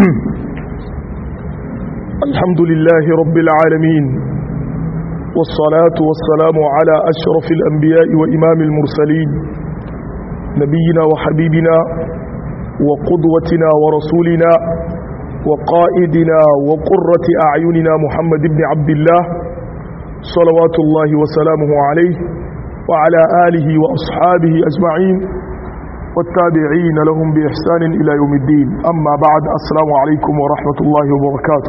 الحمد لله رب العالمين والصلاة والسلام على أشرف الأنبياء وإمام المرسلين نبينا وحبيبنا وقدوتنا ورسولنا وقائدنا وقرة أعيننا محمد بن عبد الله صلوات الله وسلامه عليه وعلى آله وأصحابه أجمعين والتابعين لهم بإحسان إلى يوم الدين أما بعد السلام عليكم ورحمة الله وبركاته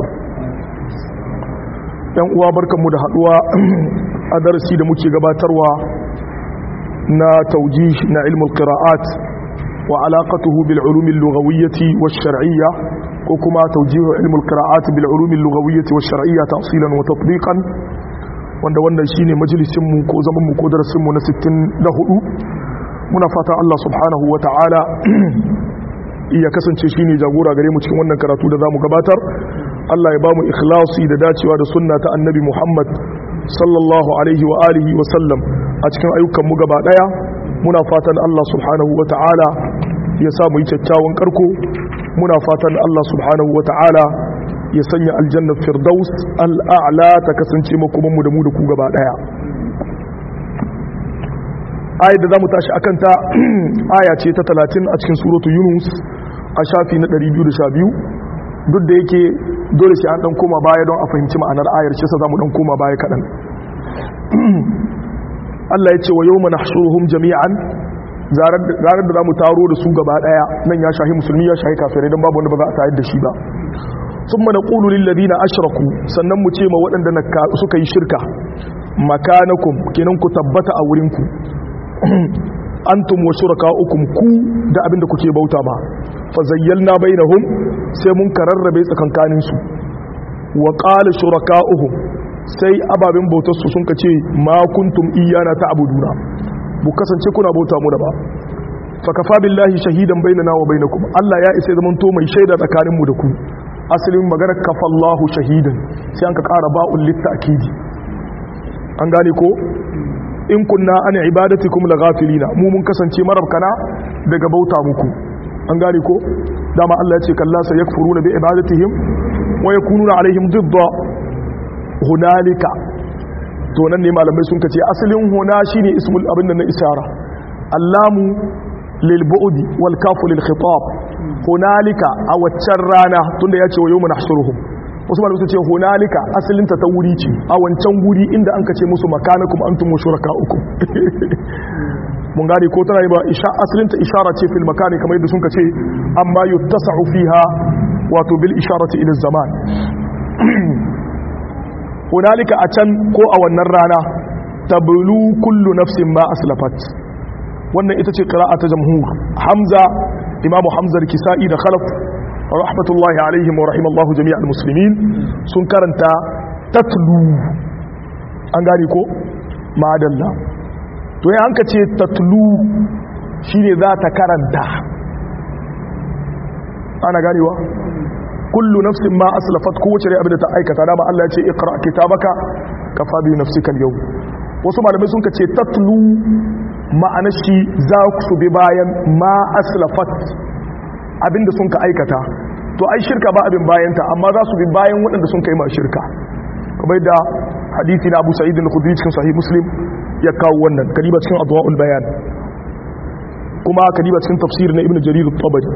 yan uwa barkanmu da haduwa a darasi da muke gabatarwa na taujih na ilmul qira'at wa alaqatuhu bil ulum al lughawiyyah wash shar'iyyah ko kuma taujih ilmul qira'at bil ulum al lughawiyyah wash shar'iyyah tafsilan wa tatbiqan wanda wannan shine majalisin mu ko zaman mu ko darasin mu na 64 muna fata Allah subhanahu wa ta'ala iya kasance shine jagora gare mu cikin wannan karatu da zamu gabatar Allah ya bamu ikhlasi da dacewa da sunna ta annabi Muhammad sallallahu alaihi wa alihi wa sallam a cikin ayyukan mu gaba daya muna fatan Allah subhanahu wa ta'ala ya sa mu yi kyakkyawan karko muna fatan Allah subhanahu wa ta'ala ya sanya aljanna firdaus al'a'la ta kasance makoman mu da mu da ku gaba daya ayat da za mu tashi akanta aya ce ta 30 a cikin suratu yunus a shafi na 212 duk da yake dole sai an dan koma baya don a fahimci ma'anar ayar shi sa za mu dan koma baya kaɗan Allah ya ce wa yau mana shuruhun jami'an zarar da za mu taro da su gaba ɗaya nan ya shahi musulmi ya shahi kafirai don babu wanda ba za a tayar da shi ba sun mana ƙulu lillazina ashraku sannan mu ce ma waɗanda suka yi shirka makanakum kenan ku tabbata a wurinku antum wa shurakaukum ku da abinda kuke bauta ba fa zayyalna bainahum sai mun kararrabe tsakankanin su wa qala shurakauhum sai ababen bautar su sun kace ma kuntum iyana ta'buduna bu kasance kuna bauta mu da ba fa kafa billahi shahidan bainana wa bainakum Allah ya isa zaman to mai shaida tsakanin mu da ku asalin magana kafallahu shahidan sai an ka kara ba'ul litakidi an gane ko in kunna an ibadatikum laghafilina mu mun kasance marabkana daga bauta muku an gane ko dama Allah ya ce kalla sa yakfuruna bi ibadatihim wa yakununa alaihim didda hunalika to nan ne malamai sun kace asalin huna shine ismul abin na isara allamu lil bu'di wal kafu lil khitab hunalika a waccan rana tunda ya ce wa yawma nahshuruhum wasu malamai sun ce hunalika asalinta ta wuri ce a wancan guri inda an kace musu makanakum antum shurakaukum mun gane ko tana yi ba isha asalinta ishara ce fil makani kamar yadda sun kace amma yuttasa'u fiha wato bil isharati ila zaman hunalika a can ko a wannan rana tablu kullu nafsin ma aslafat wannan ita ce qira'a ta jamhur hamza imamu hamza al-kisa'i da khalaf rahmatullahi alaihim wa rahimallahu jami'al muslimin sun karanta tatlu an gani ko madalla to ya hanka ce tatlu shine za ta karanta ana ganewa kullu nafsin ma aslafat kowace rai abin da ta aikata dama Allah ya ce iqra kitabaka kafa bi nafsika al wasu malamai sun ce tatlu ma'anar shi za su bi bayan ma aslafat abinda sun ka aikata to ai shirka ba abin bayanta amma za su bi bayan waɗanda sun kai ma shirka kamar da hadithi na Abu Sa'id al-Khudri cikin sahih Muslim ya kawo wannan kadiba cikin adwaul bayan kuma kadiba cikin tafsir na Ibn Jarir al-Tabari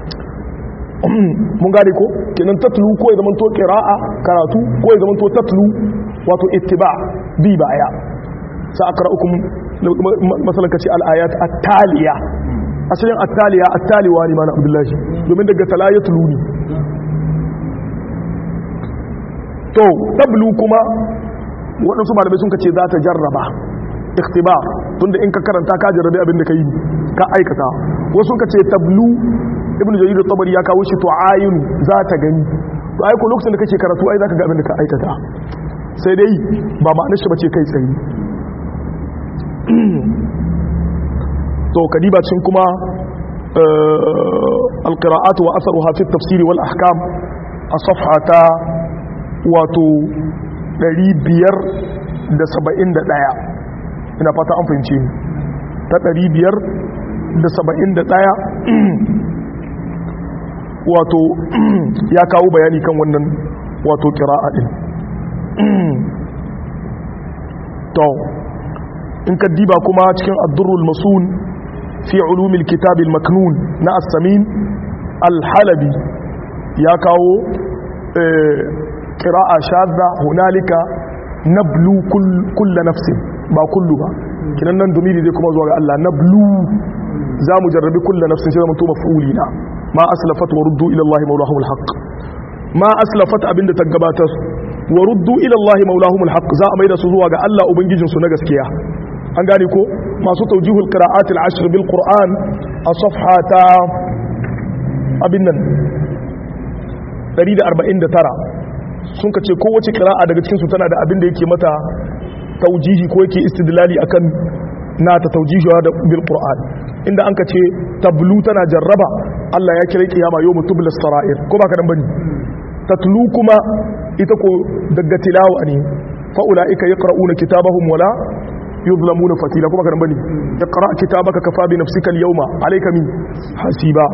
mun gane ko kenan tatlu ko ya zamanto qira'a karatu ko ya zamanto tatlu wato ittiba bi baya sa akra'ukum masalan kace al-ayat at-taliya asalin attaliya attaliwa ne mana abdullahi domin daga talayatulu ne to tablu kuma waɗansu malamai sun kace za ta jarraba ikhtibar tunda in ka karanta ka jarrabe abin da ka yi ka aikata wasu sun kace tablu ibnu jarir tabari ya kawo shi to ayinu za ta gani to ai ko lokacin da kake karatu ai zaka ga abin da ka aikata sai dai ba ma'anar shi bace kai tsaye to kadiba cin kuma alqira'at wa asaruha fi at-tafsir wal ahkam a safhata wato 571 ina fata an fahimce ni ta 571 wato ya kawo bayani kan wannan wato kira'a din to in ka diba kuma cikin addurrul masun fi ulumil kitabil maknun na as-samin al-halabi ya kawo kira'a shadda hunalika nablu kull nafsin ba kullu ba kinan nan domini zai kuma zuwa ga Allah nablu za mu jarrabi kulla nafsin sai zama to maf'uli na ma aslafat wa ruddu ila Allah mawlahum alhaq ma aslafat abinda ta gabatar wa ruddu ila Allah mawlahum alhaq za a maida su zuwa ga Allah ubangijin su na gaskiya an gane ko masu tawjihul qira'at al-ashr bil qur'an a safhata abin nan 149 sun ka ce kowace qira'a daga cikin su tana da abin da yake mata taujihi ko yake istidlali akan na ta taujihiwa da bil qur'an inda an ka ce tablu tana jarraba Allah ya kira kiyama yawmu tubla sarair ko baka dan bane tatlu kuma ita ko daga tilawa ne fa ulaika yaqra'una kitabahum wala yuzlamuna fatila ko baka dan bane iqra kitabaka kafa bi nafsika al yawma alayka min hasiba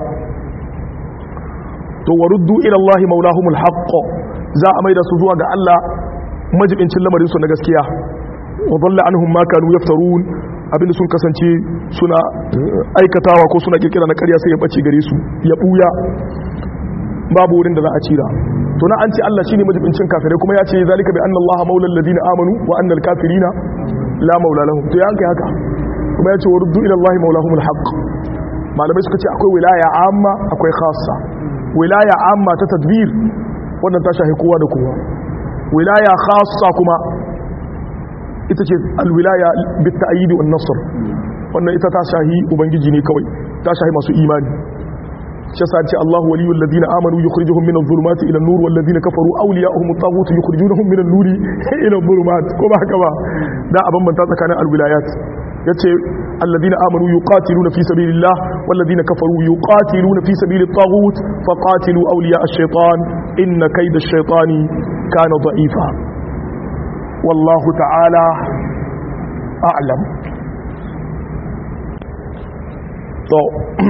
to waruddu ila Allah maulahumul haqq za a maida su zuwa ga Allah majibincin lamarin su na gaskiya wa dalla anhum ma kanu yaftarun abinda sun kasance suna aikatawa ko suna kirkira na ƙarya sai ya bace gare su ya buya babu wurin da za a cira to na an ce Allah shine majibincin kafirai kuma ya ce zalika bi anna Allah maulal ladina amanu wa anna al kafirina la maula lahum to ya kai haka kuma ya ce waruddu ila Allah maulahumul haqq malamai suka ce akwai wilaya amma akwai khassa wilaya amma ta tadbir wannan ta shahi kowa da kowa wilaya khassa kuma ita ce alwilaya bit ta'yid wan nasr wannan ita ta shahi ubangiji ne kawai ta shahi masu imani shi yasa ce Allahu waliyul ladina amanu yukhrijuhum minadh dhulumati ila an-nur wal ladina kafaru awliya'uhum at-taghut yukhrijunahum minan nuri ila adh-dhulumat ko ba haka ba da a bambanta tsakanin alwilayat yace alladina amanu yuqatiluna fi sabilillah wal ladina kafaru yuqatiluna fi sabilit taghut faqatilu awliya ash-shaytan inna kayda ash-shaytani kana da'ifa wallahu ta'ala a'lam to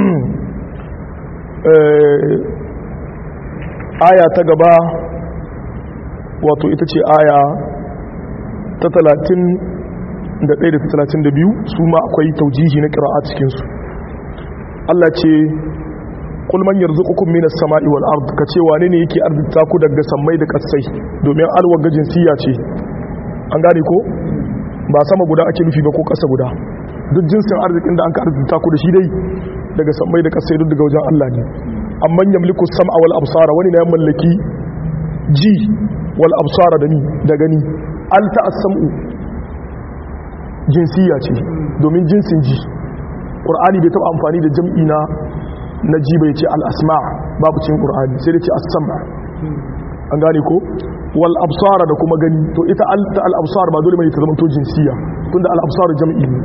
aya ta gaba wato ita ce aya ta talatin da ɗaya da talatin da biyu su ma akwai taujihi na ƙira'a cikinsu Allah ce kulman yanzu ukun minas sama'i wal ard ka ce wane ne yake arzita ku daga sammai da ƙasai domin alwar gajin siya ce an gane ko ba sama guda ake nufi ba ko ƙasa guda duk jinsin arzikin da an ka arzita ku da shi dai daga sammai da ƙasai duk daga wajen Allah ne amma yamliku sam'a wal absara wani na ya mallaki ji wal absara da ni da gani al ta'assamu jinsiya ce domin jinsin ji ƙur'ani bai taɓa amfani da jam'i na na ji bai ce al'asma babu cin ƙur'ani sai da ce asama an gane ko wal absara da kuma gani to ita ta al'absar ba dole mai ta zama to jinsiya tun da al'absar jam'i ne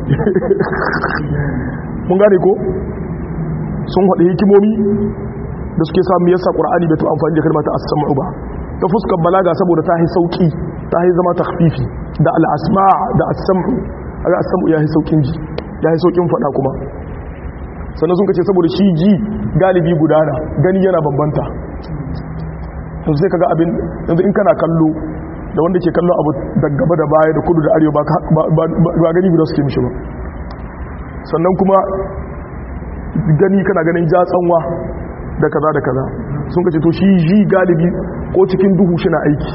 mun gane ko sun haɗe hikimomi da suke samu yasa ƙur'ani bai taɓa amfani da kalma ta asama ba ta fuskar balaga saboda ta yi sauƙi ta yi zama takfifi da al'asma da asamu aga asamu ya yi saukin ji ya yi saukin fada kuma sannan sun kace saboda shi ji galibi gudana gani yana bambanta yanzu sai kaga abin yanzu in kana kallo da wanda ke kallo abu da gaba da baya da kudu da arewa ba gani guda suke mishi ba sannan kuma gani kana ganin jatsanwa da kaza da kaza sun kace to shi ji galibi ko cikin duhu shi na aiki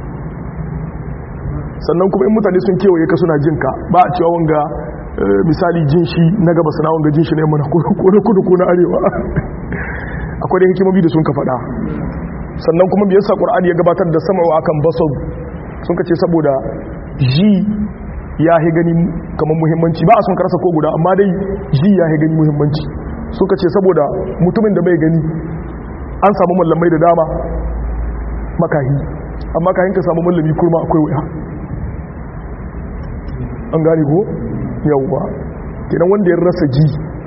sannan kuma in mutane sun kewaye ka suna jinka ba a cewa wanga misali jin shi na gaba sana wanga jin shi na yamma ko na kudu ko na arewa akwai da hikimomi da sun ka faɗa sannan kuma biyar sa ƙur'ani ya gabatar da sama wa akan basau sun ka ce saboda ji ya yi gani kamar muhimmanci ba a son karasa ko guda amma dai ji ya yi gani muhimmanci sun ka ce saboda mutumin da bai gani an samu mallamai da dama makahi amma kayan ka samu mallami kurma akwai wuya an gane ko yauwa kenan wanda ya rasa ji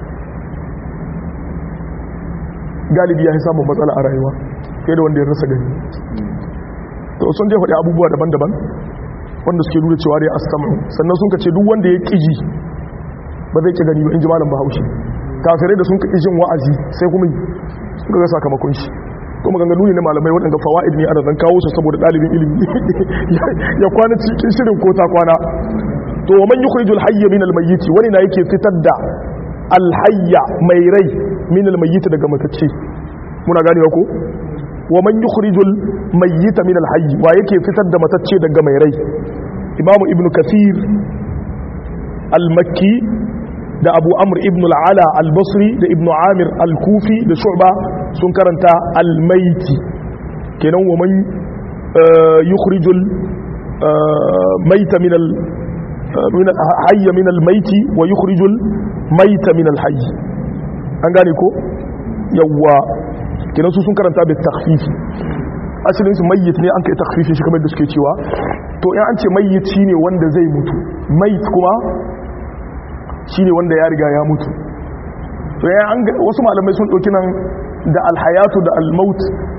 galibi ya yi samun matsala a rayuwa fiye da wanda ya rasa gani to sun je faɗi abubuwa daban-daban wanda suke nuna cewa dai astamu sannan sun kace duk wanda ya ƙiji ba zai ƙi gani ba in ji malam bahaushe kafirai da sun ƙi jin wa'azi sai kuma sun ga sakamakon shi kuma ganganu ne na malamai waɗanda fawaid ne ana zan kawo su saboda ɗalibin ilimi ya kwana cikin shirin ko ta kwana to wa man yukhrijul hayya min al-mayyit wani na yake fitar da al-hayya mai rai min al-mayyit daga matacce muna ganewa ko wa man yukhrijul mayyita min al-hayy wa yake fitar da matacce daga mai rai imamu ibnu kathir al-makki da abu amr ibn al-ala al-basri da ibnu amir al-kufi da shu'ba sun karanta al-mayti kenan wa man yukhrijul mayta min al min al-hayy min al-mayti wa yukhrijul mayta min al-hayy an gane ko yawa kenan su sun karanta bi takhfifi asalin su mayyit ne an kai takhfifi shi kamar da suke cewa to in an ce mayyit shine wanda zai mutu mayit kuma shine wanda ya riga ya mutu to ya an wasu malamai sun dauki nan da alhayatu da almaut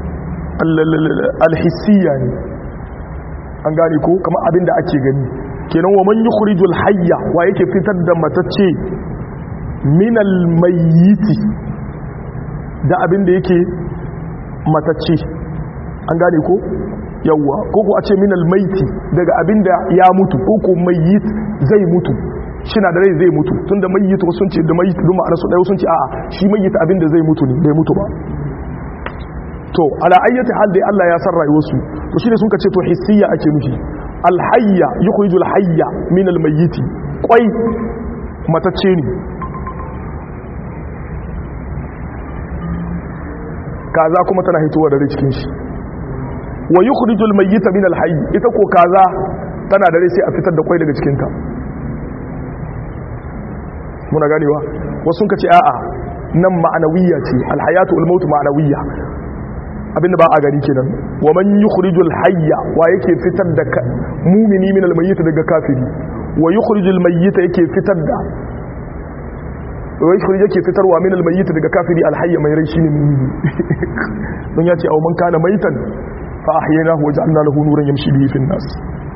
alhissiya ne an gane ko kamar abin da ake gani kenan wa man yukhrijul hayya wa yake fitar da matacce min almayyiti da abin da yake matacce an gane ko yawwa ko ko a ce min almaiti daga abin da ya mutu ko ko mayyit zai mutu shina da rai zai mutu tun da mayyit sun ce da mayyit duma ana su ɗaya sun ce a'a shi mayyit abin da zai mutu ne bai mutu ba to ala ayyati hal dai Allah ya san rayuwarsu to shine sun ce to hissiya ake nufi alhayya yukhrijul hayya min almayyiti kwai matacce ne kaza kuma tana hitowa da rai cikin shi wa yukhrijul mayyita min alhayy ita ko kaza tana da rai sai a fitar da kwai daga cikin ta muna ganewa wasu sun kace a'a nan ma'anawiyya ce alhayatu wal mautu ma'anawiyya abinda ba a gani kenan wa man yukhrijul hayya wa yake fitar da mumini min almayyit daga kafiri wa yukhrijul mayyita yake fitar da wa yukhrij yake fitarwa min almayyit daga kafiri alhayya mai rai shine mumini don ya ce aw man kana maitan fa ahyaynahu wa ja'alna lahu nuran yamshi bihi fin nas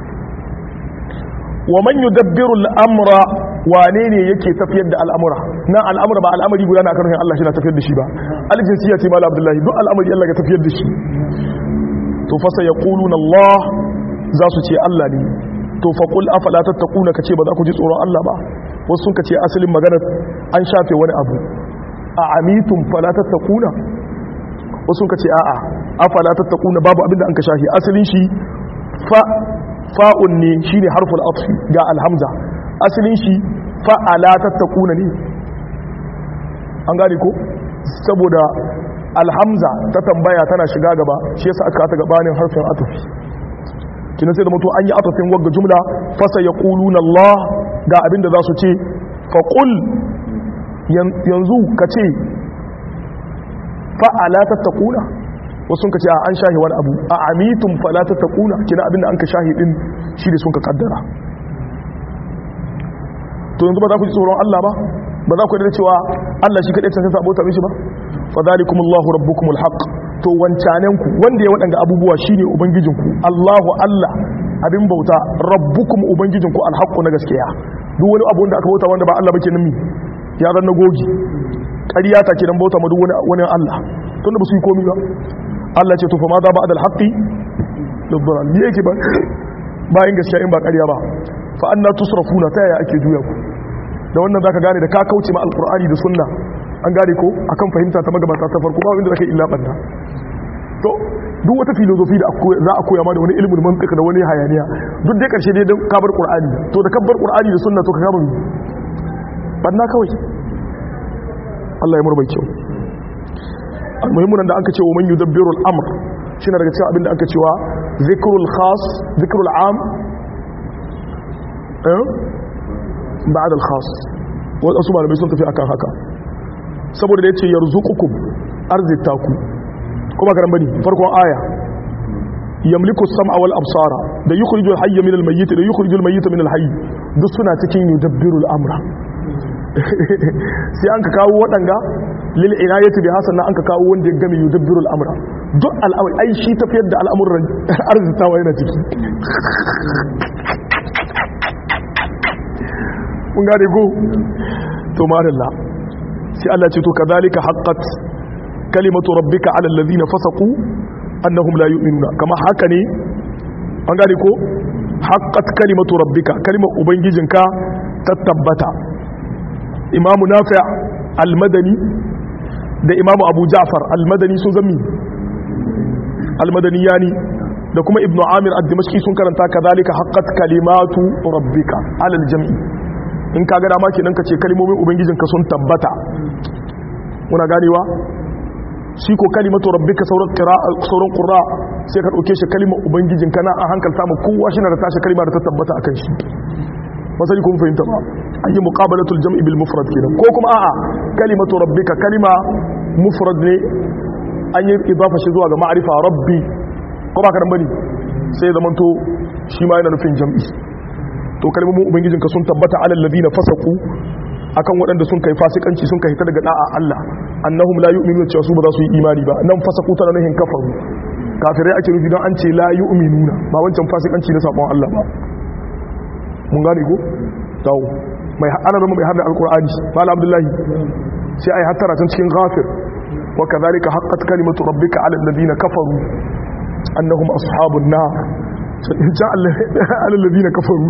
wa man yudabbiru al-amra wane ne yake tafiyar da al'amura nan al'amura ba al'amari guda na karfin Allah shi na tafiyar da shi ba aljinsiya ce mala abdullahi duk al'amari Allah ga tafiyar da shi to fasa ya ƙulun Allah za su ce Allah ne to faƙul afala tattakuna ka ce ba za ku ji tsoron Allah ba wasu sun ka ce asalin maganar an shafe wani abu a amitun fala tattakuna wasu sun ka ce a'a afala tattakuna babu abinda an ka shafe asalin shi fa fa'un ne shine harful atfi ga alhamza asalin shi fa'ala tattakuna ne an gane ko saboda alhamza ta tambaya tana shiga gaba shi yasa aka ta gabanin harfin atafi kina sai da mutu an yi atafin wagga jumla fasa ya na Allah ga abin da za su ce faƙul yanzu ka ce fa'ala tattakuna wasu sun ka ce a an shahi wani abu a amitun fala tattakuna kina abin da an ka shahi din shi da sun ka kaddara to yanzu ba za ku ji tsoron Allah ba ba za ku yi da cewa Allah shi kaɗai cancanta abota mishi ba fa zalikum Allahu rabbukumul haqq to wancanen ku wanda ya waɗanga abubuwa shine ubangijinku Allahu Allah abin bauta rabbukum ubangijinku alhaqqu na gaskiya duk wani abu wanda aka bauta wanda ba Allah bake nimi ya zan gogi ƙarya ta kenan bauta ma duk wani wani Allah tunda ba su yi komai ba Allah ce to fa ma za ba adal haqqi lidhalal me yake ba bayan gaskiya in ba ƙarya ba fa anna tusrafuna ta yaya ake juya ku da wannan zaka gane da ka kauce ma alqur'ani da sunna an gane ko akan fahimta ta magabata ta farko ba wanda zaka illa banda to duk wata filosofi da za a koya ma da wani ilmin mantiq da wani hayaniya duk dai karshe dai ka bar qur'ani to da kabbar qur'ani da sunna to ka kama banna kawai Allah ya murbai kyau almuhimmin da aka ce wa man yudabbiru al-amr shine daga cikin abin da aka cewa zikrul khas zikrul am eh ba'ad al-khas wasu malamai sun tafi akan haka saboda da yace yarzuqukum arzitaku kuma garan bane farkon aya yamliku as-sam'a wal absara da yukhrijul hayya min al-mayyit da yukhrijul mayyita min al-hayy duk suna cikin yudabbiru al-amra sai an ka kawo waɗanga lil inayati bi hasan an ka kawo wanda ya game yudabbiru al-amra duk al'amari ai shi tafiyar da al'amuran arzitawa yana ciki kun gane go to madalla sai Allah ce to kadhalika haqqat kalimatu rabbika ala alladhina fasaqu annahum la yu'minuna kama haka ne an gane ko haqqat kalimatu rabbika kalimar ubangijinka ta tabbata imamu nafi' al-madani da imamu abu ja'far al-madani sun zami al-madani yani da kuma ibnu amir ad-dimashqi sun karanta kadhalika haqqat kalimatu rabbika ala al-jam'i in ka ga dama kenan ka ce kalmomin ubangijinka sun tabbata muna ganewa shi ko kalimatu rabbika sauran qira'a sauran qurra sai ka dauke shi kalimar ubangijinka na an hankalta mu kowa shi na da tashi kalma da ta tabbata akan shi masali kun fahimta ba an yi muqabalatul jam'i bil mufrad kenan ko kuma a'a kalimatu rabbika kalima mufrad ne an yi idafa shi zuwa ga ma'rifa rabbi ko ba ka dan bane sai zaman to shi ma yana nufin jam'i to kalmomin ubangijinka sun tabbata alal ladina fasaku akan waɗanda sun kai fasikanci sun kai ta daga da'a Allah annahum la yu'minuna cewa su ba za su yi imani ba nan fasaku tana nuhin kafaru kafirai ake nufi don an ce la yu'minuna ba wancan fasikanci na sabon Allah ba mun gane ko tawo mai ana zama mai hadda alqur'ani mala abdullahi sai ai hattara tun cikin ghafir wa kadhalika haqqat kalimatu rabbika ala alladhina kafaru annahum ashabun nar ja alladhina kafaru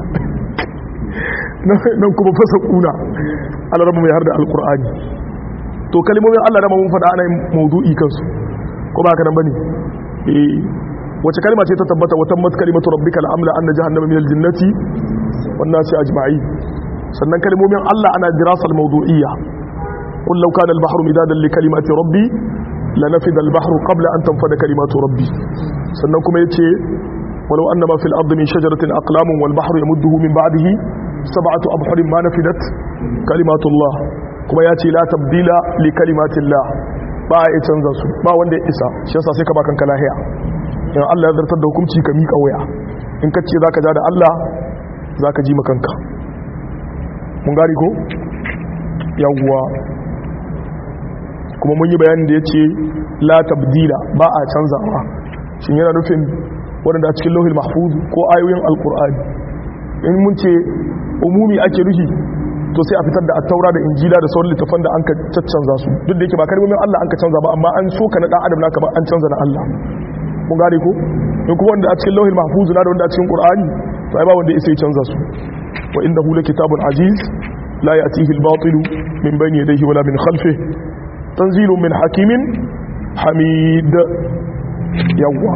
nan kuma fasa kuna alarama mai har da alkur'ani to kalimomin allah rama mun faɗa ana yin maudu'i kansu ko ba ka nan bane eh wace kalma ce ta tabbata wata mat kalimatu rabbikal amla anna jahannama minal jinnati wan nasi ajma'in sannan kalimomin allah ana dirasal mawdu'iyya qul law kana al bahru midadan li kalimati rabbi lanafida al bahru qabla an tanfada kalimatu rabbi sannan kuma yace ولو أن ما في الأرض من شجرة أقلام والبحر يمده من بعده سبعة أبحر ما نفدت كلمات الله كما ياتي لا تبديل لكلمات الله ba a canza su ba wanda ya isa shi yasa sai ka ba kanka lahiya in Allah ya zartar da hukunci ka mika waya in ka ce zaka ja da Allah zaka ji makanka mun gari ko yawwa kuma mun yi bayanin da yace la tabdila ba a canzawa shin yana nufin waɗanda a cikin lauhin mahfuz ko ayoyin alkur'ani in mun ce umumi ake ruhi to sai a fitar da attaura da injila da sauran littafan da an ka caccanza su duk da yake ba kalmomin Allah an ka canza ba amma an so ka na dan adam naka ba an canza na Allah mun gane ko in kuma wanda a cikin lauhin mahfuz na da wanda a cikin qur'ani to ai ba wanda ya canza su wa innahu kitabun aziz la ya'tihi al-batil min bayni yadayhi wala min khalfihi tanzilun min hakimin hamid yawwa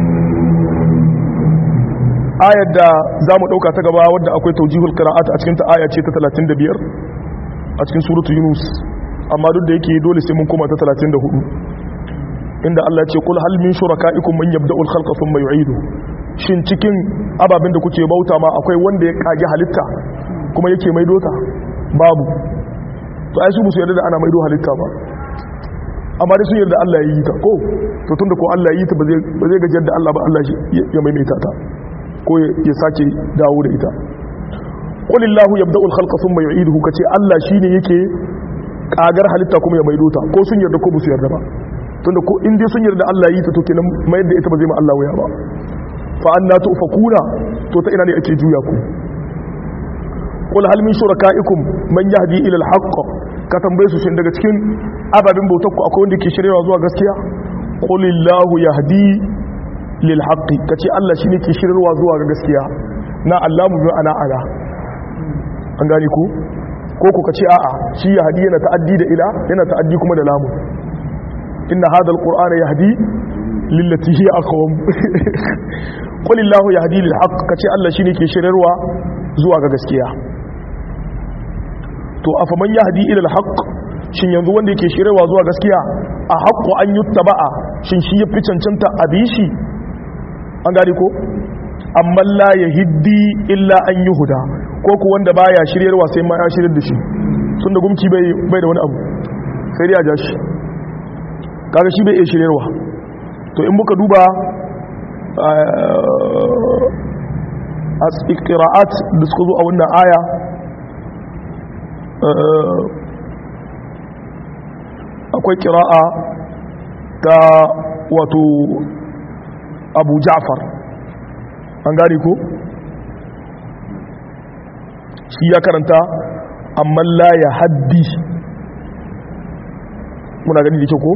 ayar da za mu ɗauka ta gaba wadda akwai taujihul qira'at a cikin ta aya ce ta 35 a cikin suratu yunus amma duk da yake dole sai mun koma ta 34 inda Allah ya ce kul hal min shuraka'ikum man yabda'ul khalqa thumma yu'idu shin cikin ababen da kuke bauta ma akwai wanda ya kage halitta kuma yake maido ta babu to ai su musu yarda da ana maido halitta ba amma dai sun yarda Allah ya yi ta ko to tunda ko Allah ya yi ta ba zai gajiyar da Allah ba Allah ya maimaita ta ko ya sake dawo da ita qulillahu yabda'u al-khalqa thumma yu'iduhu kace Allah shine yake kagar halitta kuma ya maido ta ko sun yarda ko ba su yarda ba tunda ko in dai sun yarda Allah ya yi ta to kenan mayar da ita ba zai ma Allah waya ba fa anna tufakuna to ta ina ne ake juya ku qul hal min shuraka'ikum man yahdi ila al-haqq ka tambaye su shin daga cikin ababin bautar ku akwai wanda ke shiryawa zuwa gaskiya qulillahu yahdi lil haqqi kace Allah shine ke shiryawa zuwa ga gaskiya na Allah mu ana ala an gane ku ko ku kace a'a shi yahdi yana ta'addi da ila yana ta'addi kuma da lamu inna hadha alqur'ana yahdi lillati hiya aqwam qulillahu yahdi lil haqq kace Allah shine ke shiryarwa zuwa ga gaskiya to afaman yahdi ila al-haqq shin yanzu wanda yake shirewa zuwa gaskiya a haqqu an yuttaba'a shin shi yafi cancanta abishi an gane ko amma la yahdi illa an yuhda ko ku wanda baya shiryarwa sai ma ya shiryar da shi tunda gumki bai bai da wani abu sai dai a ja shi kaga shi bai iya shiryarwa to in muka duba a qira'at da suka zo a wannan aya akwai kira'a ta wato abu ja'far an gane ko shi ya karanta amma la ya haddi muna gani da ke ko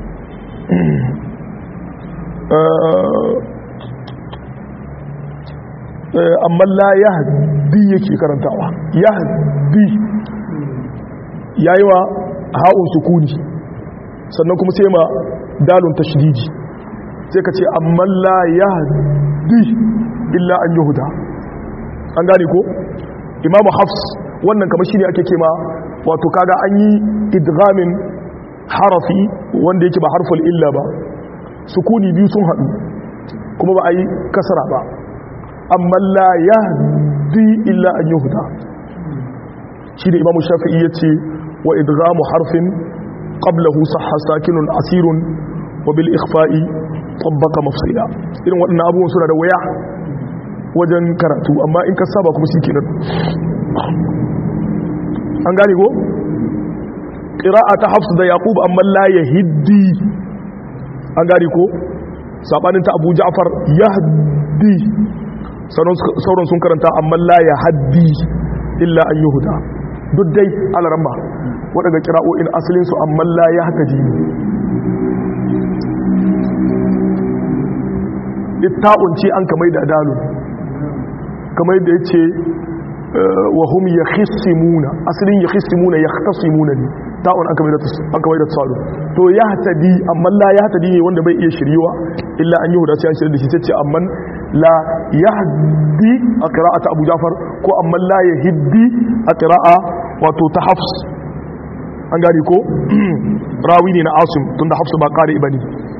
amma la yahdi yake karantawa yahdi yayi wa ha'un sukuni sannan kuma sai ma dalun tashdidi sai ka ce amma la yahdi illa an yuhda an gane ko imamu hafs wannan kamar shine ake kema wato kaga an yi idghamin harafi wanda yake ba harful illa ba sukuni biyu sun haɗu kuma ba a yi kasara ba amma la yahdi illa an yuhda shi da imamu shafi'i ya ce wa idghamu harfin qablahu sahha sakinun asirun wa bil ikhfa'i tabbaka mafsila irin waɗannan abubuwan suna da waya wajen karatu amma in ka saba kuma shi kenan an gane ko ƙira'a ta hafsu da yaƙub amma la ya hiddi an gane ko saɓanin ta abu ja'far ya haddi sauran sun karanta amma la ya haddi illa an yi huda duk dai alaramba waɗanda ƙira'o'in asalinsu amma la ya haka jini litta'un ce an kamai da dalun kamar da ya ce wa hum ya khisimuna asalin ya khisimuna ya khasimuna ne ta'un an kamar da tsaro to ya hatadi amma la ya hatadi ne wanda bai iya shiriwa illa an yi huda sai an shirya da shi sai ce amma la ya haddi a ƙira'a ta abu jafar ko amma la ya hiddi a ƙira'a wato ta hafs an gani ko rawi ne na asim tun da hafsu ba ƙari ba ne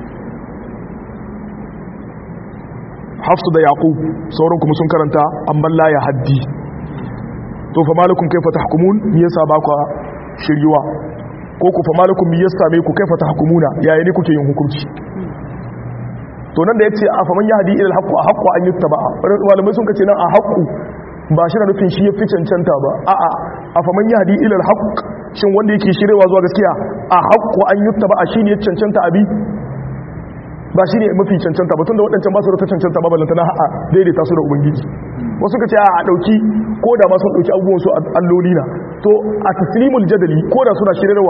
hafsu da yaqub sauran kuma sun karanta amma la ya haddi to fa malakum kaifa tahkumun me yasa ba ku shiryuwa ko ku fa malakum me yasa me ku kaifa tahkumuna yaya ne kuke yin hukunci to nan da yace a faman yahdi ila alhaq a haqqu an yuttaba malamai sun kace nan a haqqu ba shi na nufin shi ya fi cancanta ba a'a a faman yahdi ila alhaq shin wanda yake shirewa zuwa gaskiya a haqqu an yuttaba shine ya cancanta abi ba shi ne mafi cancanta ba tun da waɗancan ba su da ta cancanta ba balanta na ha'a daidaita su da ubangiji wasu ka ce a ɗauki ko da ma sun ɗauki abubuwan su alloli na to a taslimul jadali ko da suna shirarwa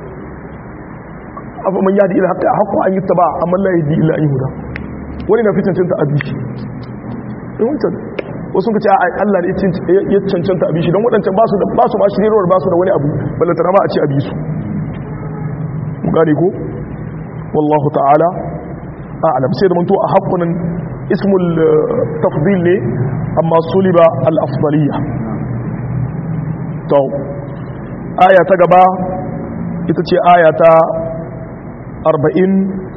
abu man yadi ila haqqi haqqu an yuttaba amma la yadi illa an yuhda wani na fi cancanta a bishi in wancan wasu ka ce a Allah ne ya cancanta a bishi don waɗancan ba su da ba su ba shirarwar ba su da wani abu balanta na ma a ce a bisu mu gane ko wallahu ta'ala a'lam sai da manto a haƙunan ismul tafdil ne amma suliba al-afdaliya to aya ta gaba ita ce aya ta 40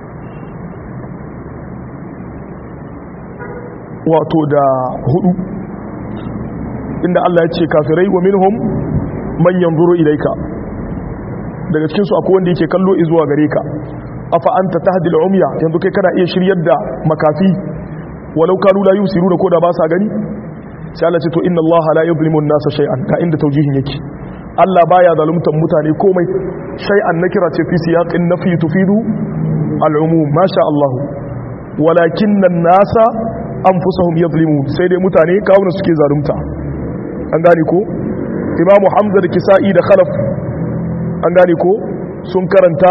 wato da hudu inda Allah ya ce kafirai wa minhum man yanzuru ilayka daga cikin su akwai wanda yake kallo zuwa gare ka afa anta tahdi al-umya yanzu kai kana iya shiryar da makafi walau kanu la yusiruna ko da ba sa gani sai Allah ce to inna Allah la yuzlimu an-nasa shay'an ka inda taujihin yake Allah baya zaluntar mutane komai shay'an nakira ce fi siyaqin nafi tufidu al-umum masha Allah walakinna an-nasa anfusahum yuzlimun sai dai mutane kawuna suke zalunta an gane ko imamu hamza da kisa'i da khalaf an gane ko sun karanta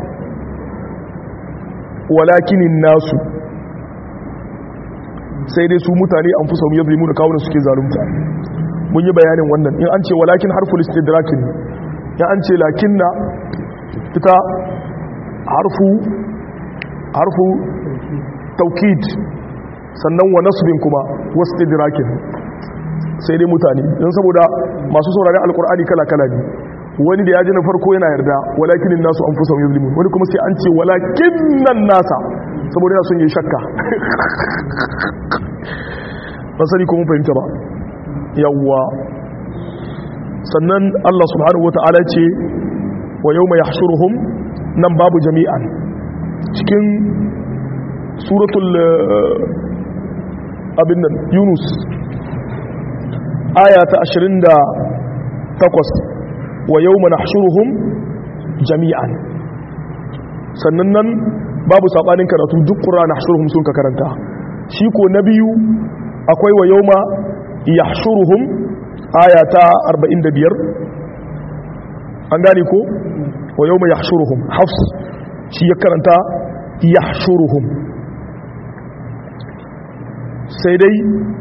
walakinin nasu sai dai su mutane an fusa ya zalimu da kawunan suke zalunta mun yi bayanin wannan in an ce walakin harful istidrakin in an ce lakinna ita harfu harfu taukid sannan wa nasbin kuma wasu istidrakin sai dai mutane don saboda masu saurari alkur'ani kala-kala ne wani da ya ji na farko yana yarda walakinin nasu an fusa yuzlimu wani kuma sai an ce walakinan nasa saboda yana son yi shakka ba sani kuma fahimta ba yawwa sannan Allah subhanahu wata'ala ce wa yau mai hashuruhum nan babu jami'an cikin suratul abin nan yunus aya ta 28 wa yau mana hashuruhum jami'an sannan nan babu saɓanin karatu duk ƙura na hashuruhum sun ka karanta shi ko na biyu akwai wa yau ma ya hashuruhum aya ta 45 an gane ko wa yawma yahshuruhum hafs shi ya karanta yahshuruhum sai dai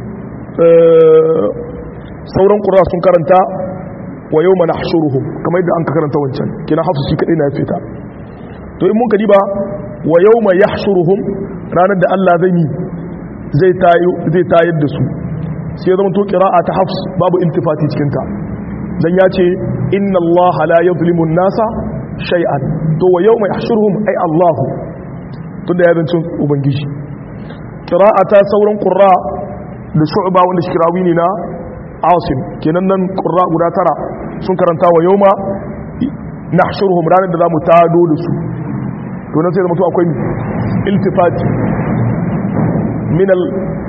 sauran ƙura sun karanta wa yau mana hashuruhum kamar yadda an ka karanta wancan kina hafsu shi kaɗai na fita to in mun ka diba wa yau ma ya hashuruhum ranar da Allah zai yi zai tayar da su sai zama to ƙira'a ta hafs babu intifati cikinta dan ya ce inna Allah la yadhlimu nasa shay'an to wa yau ma yahshuruhum ay Allahu tunda ya zancin ubangiji ƙira'a ta sauran ƙurra da shu'ba wanda shi kirawi ne na asim kenan nan ƙurra guda tara sun karanta wa yau ma na shirhum ranar da za mu tado da su to nan sai zama to akwai iltifati minal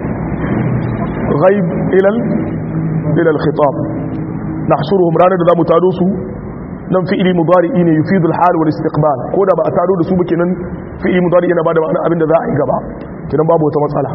ghaib ilal ilal khitab na shirhum ranar da za mu tado su nan fi'ili mudari'i ne yufidu al-hal wal istiqbal ko da ba a tado da su ba kenan fi'ili mudari yana bada ma'ana abin da za a yi gaba kenan babu wata matsala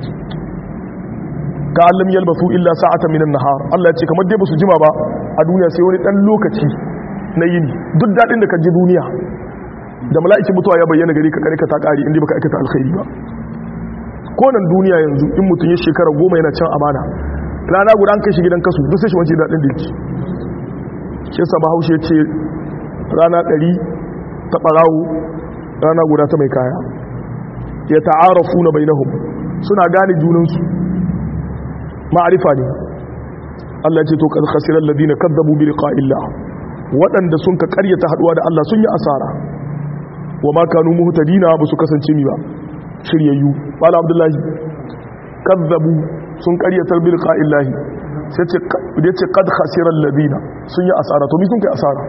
ka allam yalbasu illa sa'atan minan nahar Allah ya ce kamar dai basu jima ba a duniya sai wani dan lokaci na yini duk dadin da ka ji duniya da mala'ikin mutuwa ya bayyana gari ka karika ta kare inda baka aikata alkhairi ba ko nan duniya yanzu in mutum ya shekara goma yana can amana rana guda an kai shi gidan kasu duk sai shi wance dadin da yake shi yasa bahaushe ya ce rana ɗari ta ɓarawo rana guda ta mai kaya ya ta'arafu na bainahum suna gane junansu ma'arifa ne Allah ce to kad khasiral ladina kadzabu bi liqa'illah waɗanda sun ka ƙaryata haduwa da Allah sun yi asara wa ma kanu muhtadina ba su kasance mi ba shiryayyu bala abdullahi kadzabu sun ƙaryata bi liqa'illah sai ce da ce kad khasiral ladina sun yi asara to mi sun kai asara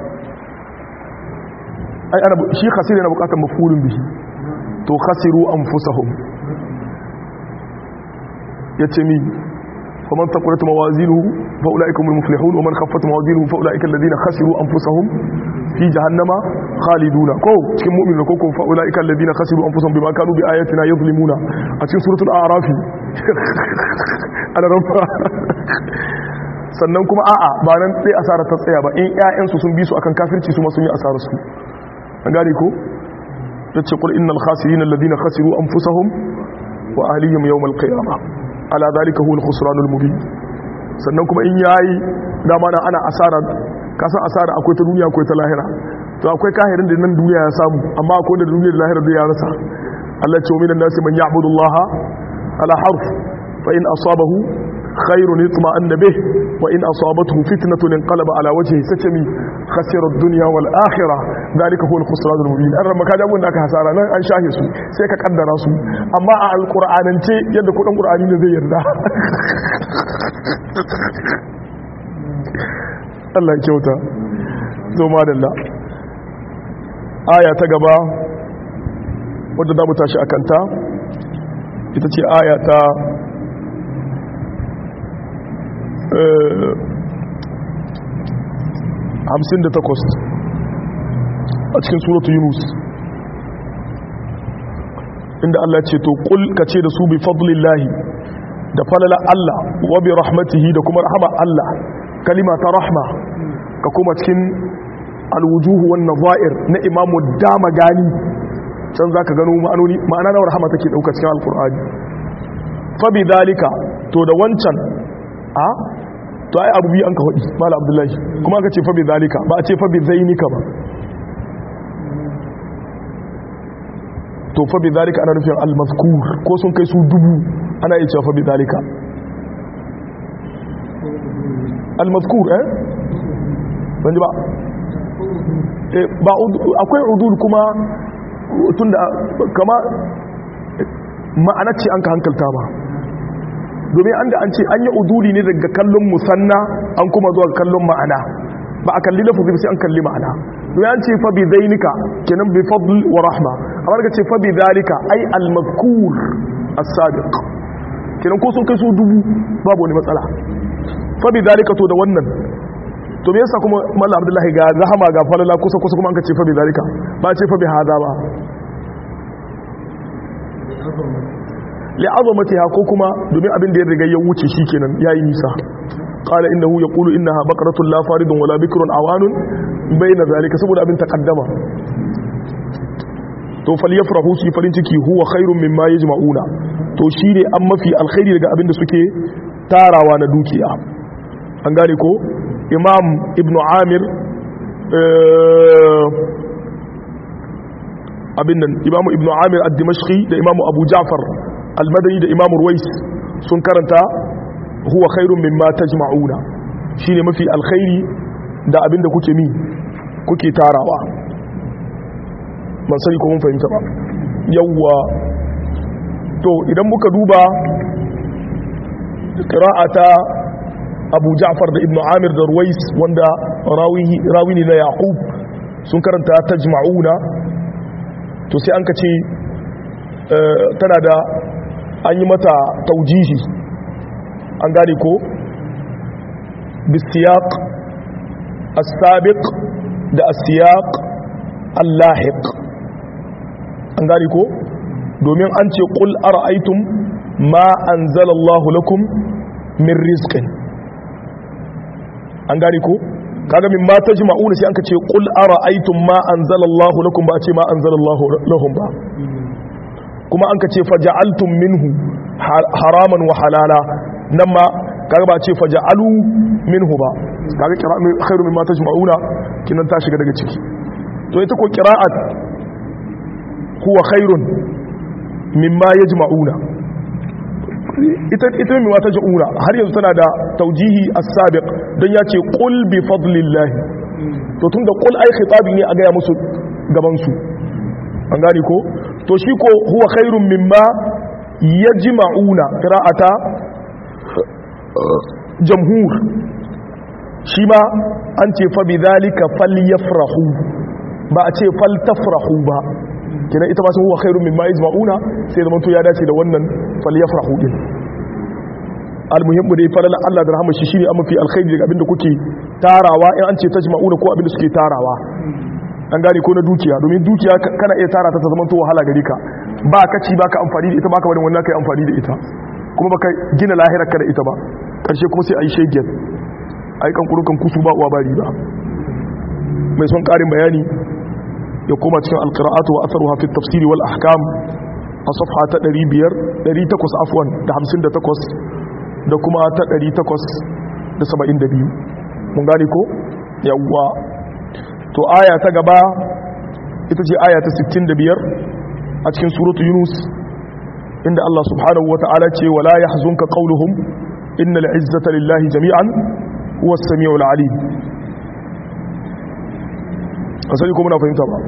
ai ana shi khasira na bukatar mafulun bihi to khasiru anfusahum yace mi فمن ثقلت موازينه فاولئك هم المفلحون ومن خفت موازينه فاولئك الذين خسروا انفسهم في جهنم خالدون كو cikin mu'minin ko kun فاولئك الذين خسروا انفسهم بما كانوا باياتنا يظلمون a cikin suratul a'raf ana rafa sannan kuma a'a ba nan sai asara ta tsaya ba in ƴaƴansu sun bi su akan kafirci su ma sun yi asarar su an gane ko yace qul innal khasirin alladhina khasiru anfusahum wa ahlihim yawm al-qiyamah ala zalika huwa al-khusranul mubin sannan kuma in yayi dama nan ana asara kasan asara akwai ta duniya akwai ta lahira to akwai kahirin da nan duniya ya samu amma akwai da duniya da lahira da ya rasa Allah ce minan nasi man ya'budu Allah ala harf fa in asabahu khairun yatma'anna bih wa in asabathu fitnatun inqalaba ala wajhihi satami khasira ad-dunya wal akhirah zalika huwa al-khusranul mubin an ramaka da abun da aka hasara nan an shahe su sai ka kaddara su amma a alqur'anance yadda kudin qur'ani ne zai yarda Allah ya kyauta zo madalla aya ta gaba wadda za mu tashi a kanta ita ce aya ta hamsin da takwas a cikin suratu yunus inda Allah ce to kul ka ce da su bi fadlillahi da falala Allah wa bi rahmatihi da kuma rahama Allah kalima ta rahma ka kuma cikin alwujuhu wan nazair na imamu dama gani can zaka gano ma'anoni ma'ana na rahama take dauka cikin alqur'ani fa bi dalika to da wancan a to ai abu bi an ka hudi mala abdullahi kuma aka ce fa bi dalika ba a ce fa bi zainika ba to fa bi dalika ana nufin al-mazkur ko sun kai su dubu ana iya cewa fa bi dalika al-mazkur eh ban ji ba eh ba akwai udul kuma tunda kama ma'ana ce an ka hankalta ba domin an da an ce an yi uduli ne daga kallon musanna an kuma zuwa kallon ma'ana ba a kalli lafazi sai an kalli ma'ana domin an ce fa bi zainika kenan bi fadl wa rahma amma daga ce fa bi zalika ai al mazkur as-sabiq kenan ko sun kai su dubu babu wani matsala fa bi zalika to da wannan to me yasa kuma mallam abdullahi ga rahama ga falala kusa kusa kuma an ka ce fa bi zalika ba ce fa bi hada ba li'azamatiha ko kuma domin abin da ya riga ya wuce shikenan yayi nisa qala innahu yaqulu innaha baqaratun la faridun wala bikrun awanun bayna zalika saboda abin taqaddama to falyafrahu su farin ciki huwa khairun mimma yajma'una to shine an mafi alkhairi daga abin da suke tarawa na dukiya an gane ko imam ibn amir abin nan imam ibn amir ad-dimashqi da imam abu ja'far al-madani da imam ruwais sun karanta huwa khairun mimma tajma'una shine mafi alkhairi da abin da kuke mi kuke tarawa ban sani ko mun fahimta ba yawwa to idan muka duba qira'ata Abu Ja'far da Ibn Amir da Ruwais wanda rawi ne na Yaqub sun karanta tajma'una to sai an kace tana da an yi mata taujihi an gane ko bisiyaq as-sabiq da as-siyaq al-lahiq an gane ko domin an ce qul ara'aytum ma anzalallahu lakum min rizqin an gane ko kaga min ma tajma'una sai anka ce qul ara'aytum ma anzalallahu lakum ba a ce ma anzalallahu lahum ba kuma anka ce faja'altum minhu haraman wa halala nan ma kaga ba a ce faja'alu minhu ba kaga qira'a khairu mimma tajma'una kinan ta shiga daga ciki to ita ko qira'at huwa khairun mimma yajma'una ita ita mai wata ja'ura har yanzu tana da taujihi as-sabiq don ya ce qul bi fadlillah to tun da qul ai khitabi ne a gaya musu gaban su an gane ko to shi ko huwa khairun mimma yajma'una qira'ata jamhur shi ma an ce fa bidhalika falyafrahu ba a ce faltafrahu ba kina ita ba sun huwa khairun mimma yajma'una sai zaman to ya dace da wannan falyafrahu din almuhimmu dai falala Allah da rahama shi shine amma fi alkhairi daga abinda kuke tarawa in an ce tajma'una ko abinda suke tarawa an gane ko na dukiya domin dukiya kana iya tara ta ta zaman to wahala gare ka ba ka ci baka amfani da ita baka barin wannan kai amfani da ita kuma baka gina lahirarka da ita ba karshe kuma sai ayi shegen ayi kan kurukan kusu ba uwa bari ba mai son karin bayani ya koma cikin alqira'atu wa atharuha fi at-tafsir wal ahkam a safha ta 500 800 afwan da 58 da kuma ta 872 mun gane ko yawwa to aya ta gaba ita ce aya ta 65 a cikin suratu yunus inda Allah subhanahu wata'ala ce wala yahzunka qawluhum innal izzata lillahi jami'an huwa as-sami'ul 'alim asali ko muna fahimta ba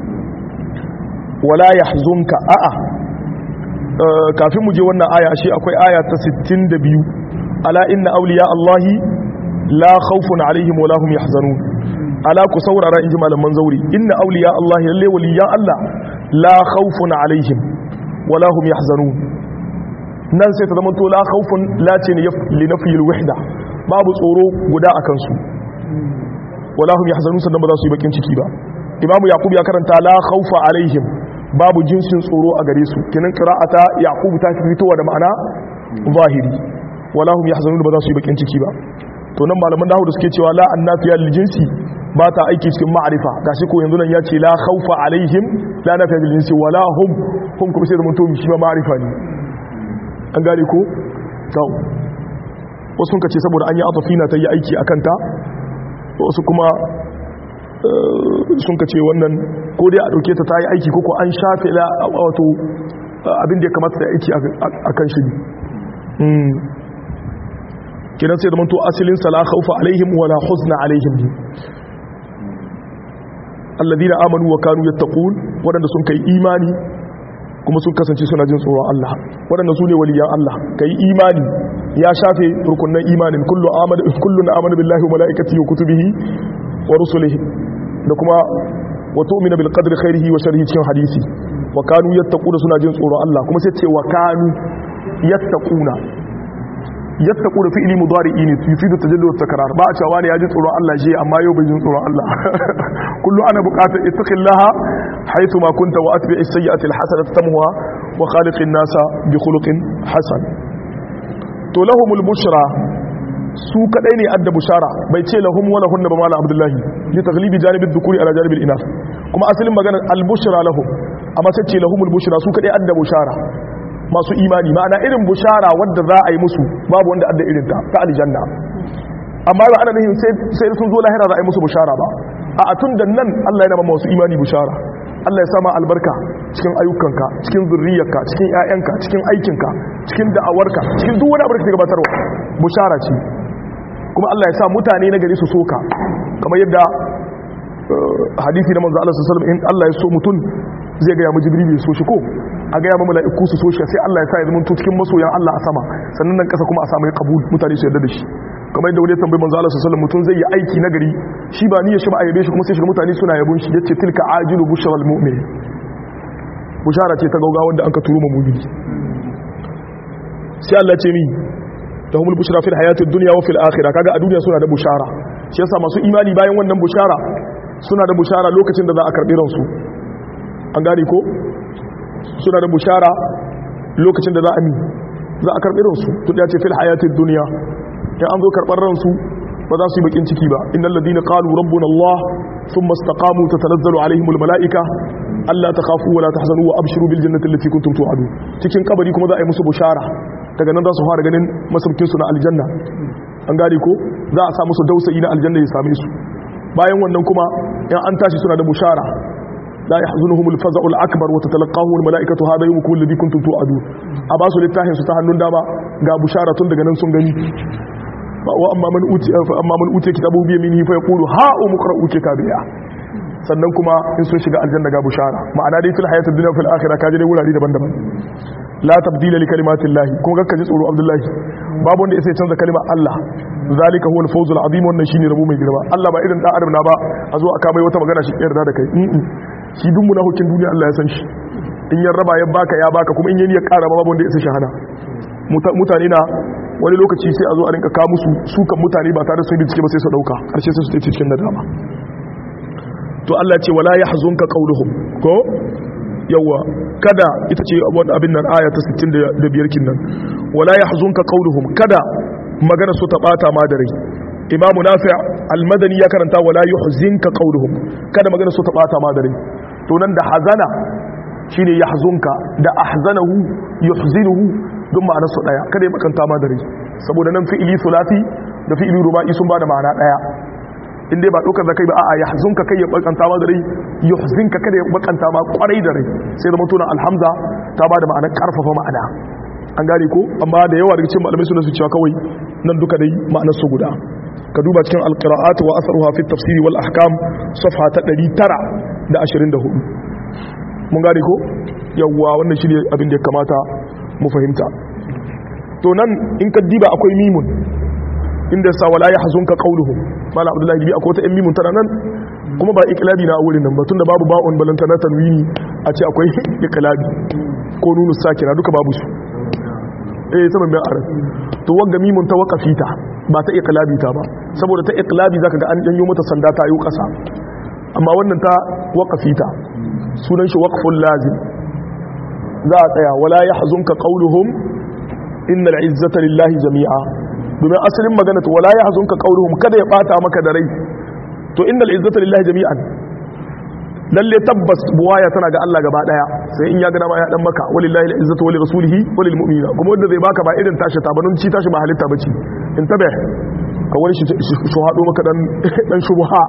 wala yahzunka a'a kafin mu je wannan aya ashe akwai aya ta 62 ala inna awliya allahi la khawfun alaihim wa lahum yahzanun ala ku saurara inji malaman zauri inna awliya allahi lalle waliyan allah la khawfun alaihim wa lahum yahzanun nan sai ta zama to la khawfun la ce li nafi alwahda babu tsoro guda akan su wa lahum yahzanun sannan ba za su yi bakin ciki ba imamu yaqub ya karanta la khawfa alaihim babu jinsin tsoro a gare su kinan qira'ata yaqub ta fitowa da ma'ana zahiri wala hum yahzanun ba za su yi bakin ciki ba to nan malaman dawo da suke cewa la annafiya lil jinsi ba ta aiki cikin ma'arifa gashi ko yanzu nan ya ce la khawfa alaihim la nafiya lil jinsi wala hum hum kuma sai da mutum shi ma ma'arifa ne an gane ko to wasu sun kace saboda an yi atafina ta yi aiki akan ta wasu kuma sun ka ce wannan ko dai a ɗauke ta ta yi aiki ko an shafe la wato abin da ya kamata ta aiki a kan shi kinan sai da manto asilin sala khawfa alaihim wala huzna alaihim ne alladina amanu wa kanu yattaqun wadanda sun kai imani kuma sun kasance suna jin tsoron Allah wadanda su ne waliyan Allah kai imani ya shafe rukunan imanin kullu amana kullun amana billahi wa malaikatihi wa kutubihi wa rusulihi da kuma wa tu'minu bil qadri khairihi wa sharrihi cikin hadisi wa kanu yattaquna suna jin tsoron Allah kuma sai ce wa kanu yattaquna yattaquna fi'li mudari'i ne yufidu tajallud takrar ba a cewa ne ya ji tsoron Allah je amma yau bai jin tsoron Allah kullu ana buƙatar ittaqillaha haythu ma kunta wa atbi'is sayyi'ati al hasanata tamhuha wa khaliqin nasa bi khuluqin hasan to lahumul bushra su kadai ne adda bushara bai ce lahum wala hunna ba mala abdullahi li taghlibi janibi dhukuri ala janibi al-inath kuma asalin magana al-bushra lahum amma sai ce lahumul bushra su kadai adda bushara masu imani ma'ana irin bushara wadda za a yi musu babu wanda adda irin ta ta aljanna amma ba ana nufin sai sun zo lahira za a yi musu bushara ba a tun da nan Allah yana ma masu imani bushara Allah ya sama albarka cikin ayyukanka cikin zurriyarka cikin ƴaƴanka cikin aikinka cikin da'awarka cikin duk wani abu da kake gabatarwa bushara ce kuma Allah ya sa mutane na gari su soka kamar yadda hadisi na manzo Allah sallallahu alaihi wasallam in Allah ya so mutum zai ga ya mu jibril ya so shi ko a ga ya mu mala'iku su so shi sai Allah ya sa ya zama cikin masoyan Allah a sama sannan nan kasa kuma a samu kabul mutane su yarda da shi kamar yadda wani tambayi manzo Allah sallallahu alaihi wasallam mutum zai yi aiki na gari shi ba niyyar shi ba a yabe shi kuma sai shiga mutane suna yabon shi yace tilka ajilu bushral mu'min bushara ce ta gauga wanda an ka turo mu'mini sai Allah ce mi tahumul bushra fil hayatid dunya wa fil akhirah kaga a duniya suna da bushara shi yasa masu imani bayan wannan bushara suna da bushara lokacin da za a karbi ransu an gane ko suna da bushara lokacin da za a mi za a karbi ransu to ya ce fil hayatid dunya in an zo karɓar ransu ba za su yi bakin ciki ba innal ladina qalu rabbuna allah thumma istaqamu tatanazzalu alaihimul malaika alla takhafu wa la tahzanu wa abshiru bil jannati allati kuntum tu'adu cikin kabari kuma za a yi musu bushara daga nan za su fara ganin masaukin su na aljanna an gane ko za a sa musu dausayi na aljanna ya same su bayan wannan kuma in an tashi suna da bushara la yahzunuhumul faza'ul akbar wa tatalaqahu al malaikatu hadha yawmukum alladhi kuntum tu'adu a ba su littafin su ta hannun dama ga bushara tun daga nan sun gani wa amma man uti amma man uti kitabu bi yaminihi fa yaqulu ha umqra'u kitabiya sannan kuma in sun shiga aljanna ga bushara ma'ana dai fil hayatid dunya fil akhirah kaje dai wurare daban-daban la tabdila li kalimatillahi kuma kakka ji tsoro abdullahi babu wanda sai canza kalimar Allah zalika huwa al-fawzul azim wannan shine rabo mai girma Allah ba irin dan adam na ba a zo aka mai wata magana shi yarda da kai shi duk munafikin duniya Allah ya san shi in ya raba ya baka ya baka kuma in yayi ya kara babu wanda ya sai shahada mutane na wani lokaci sai a zo a rinka kawo musu sukan mutane ba tare da sun bincike ba sai su dauka karshe sai su tafi cikin nadama to Allah ce wala yahzunka qawluhum ko yawa kada ita ce wannan abin nan aya ta 65 kin nan wala yahzunka qawluhum kada magana su ta bata ma da rai imam nafi' al-madani ya karanta wala yuhzinka qawluhum kada magana su ta bata ma da rai to nan da hazana shine yahzunka da ahzanahu yuhzinuhu duk ma'anar su daya kada ya bakanta ma da rai saboda nan fi'ili sulati da fi'ili ruba'i sun bada ma'ana daya in dai ba dokar zakai ba a'a yahzunka kai ya bakanta ma da rai yuhzinka kada ya bakanta ma kwarai da rai sai zama tunan alhamza ta bada ma'anar karfafa ma'ana an gane ko amma da yawa daga cikin malamai suna su cewa kawai nan duka dai ma'anar su guda ka duba cikin alqira'at wa asaruha fi tafsir wal ahkam safha ta 924 mun gane ko yawwa wannan shi ne abin da ya kamata mu fahimta to nan in ka diba akwai mimun inda sa wala yahzunka qawluhum mala abdullahi bi akwai ta in mimun tana nan kuma ba iklabi na a wurin nan ba tunda babu ba'un balantana tanwini a ce akwai iklabi ko nunu sakina duka babu su eh saman bayan arab to wanga mimun ta waqafi ta ba ta iklabi ta ba saboda ta iklabi zaka ga an janyo mata sanda ta yi kasa amma wannan ta waqafi ta sunan shi waqful lazim za a tsaya wala yahzunka qawluhum innal izzata lillahi jami'a domin asalin magana to wala yahzunka qawluhum kada ya bata maka da rai to innal izzata lillahi jami'an lalle tabbas buwaya tana ga Allah gaba daya sai in ya ga dama ya dan maka walillahi al-izzatu wa lirasulihi wa lilmu'minina kuma wanda zai baka ba irin tashi ta banun ci tashi ba halitta bace in tabe ka wani shi shi hado maka dan dan shubha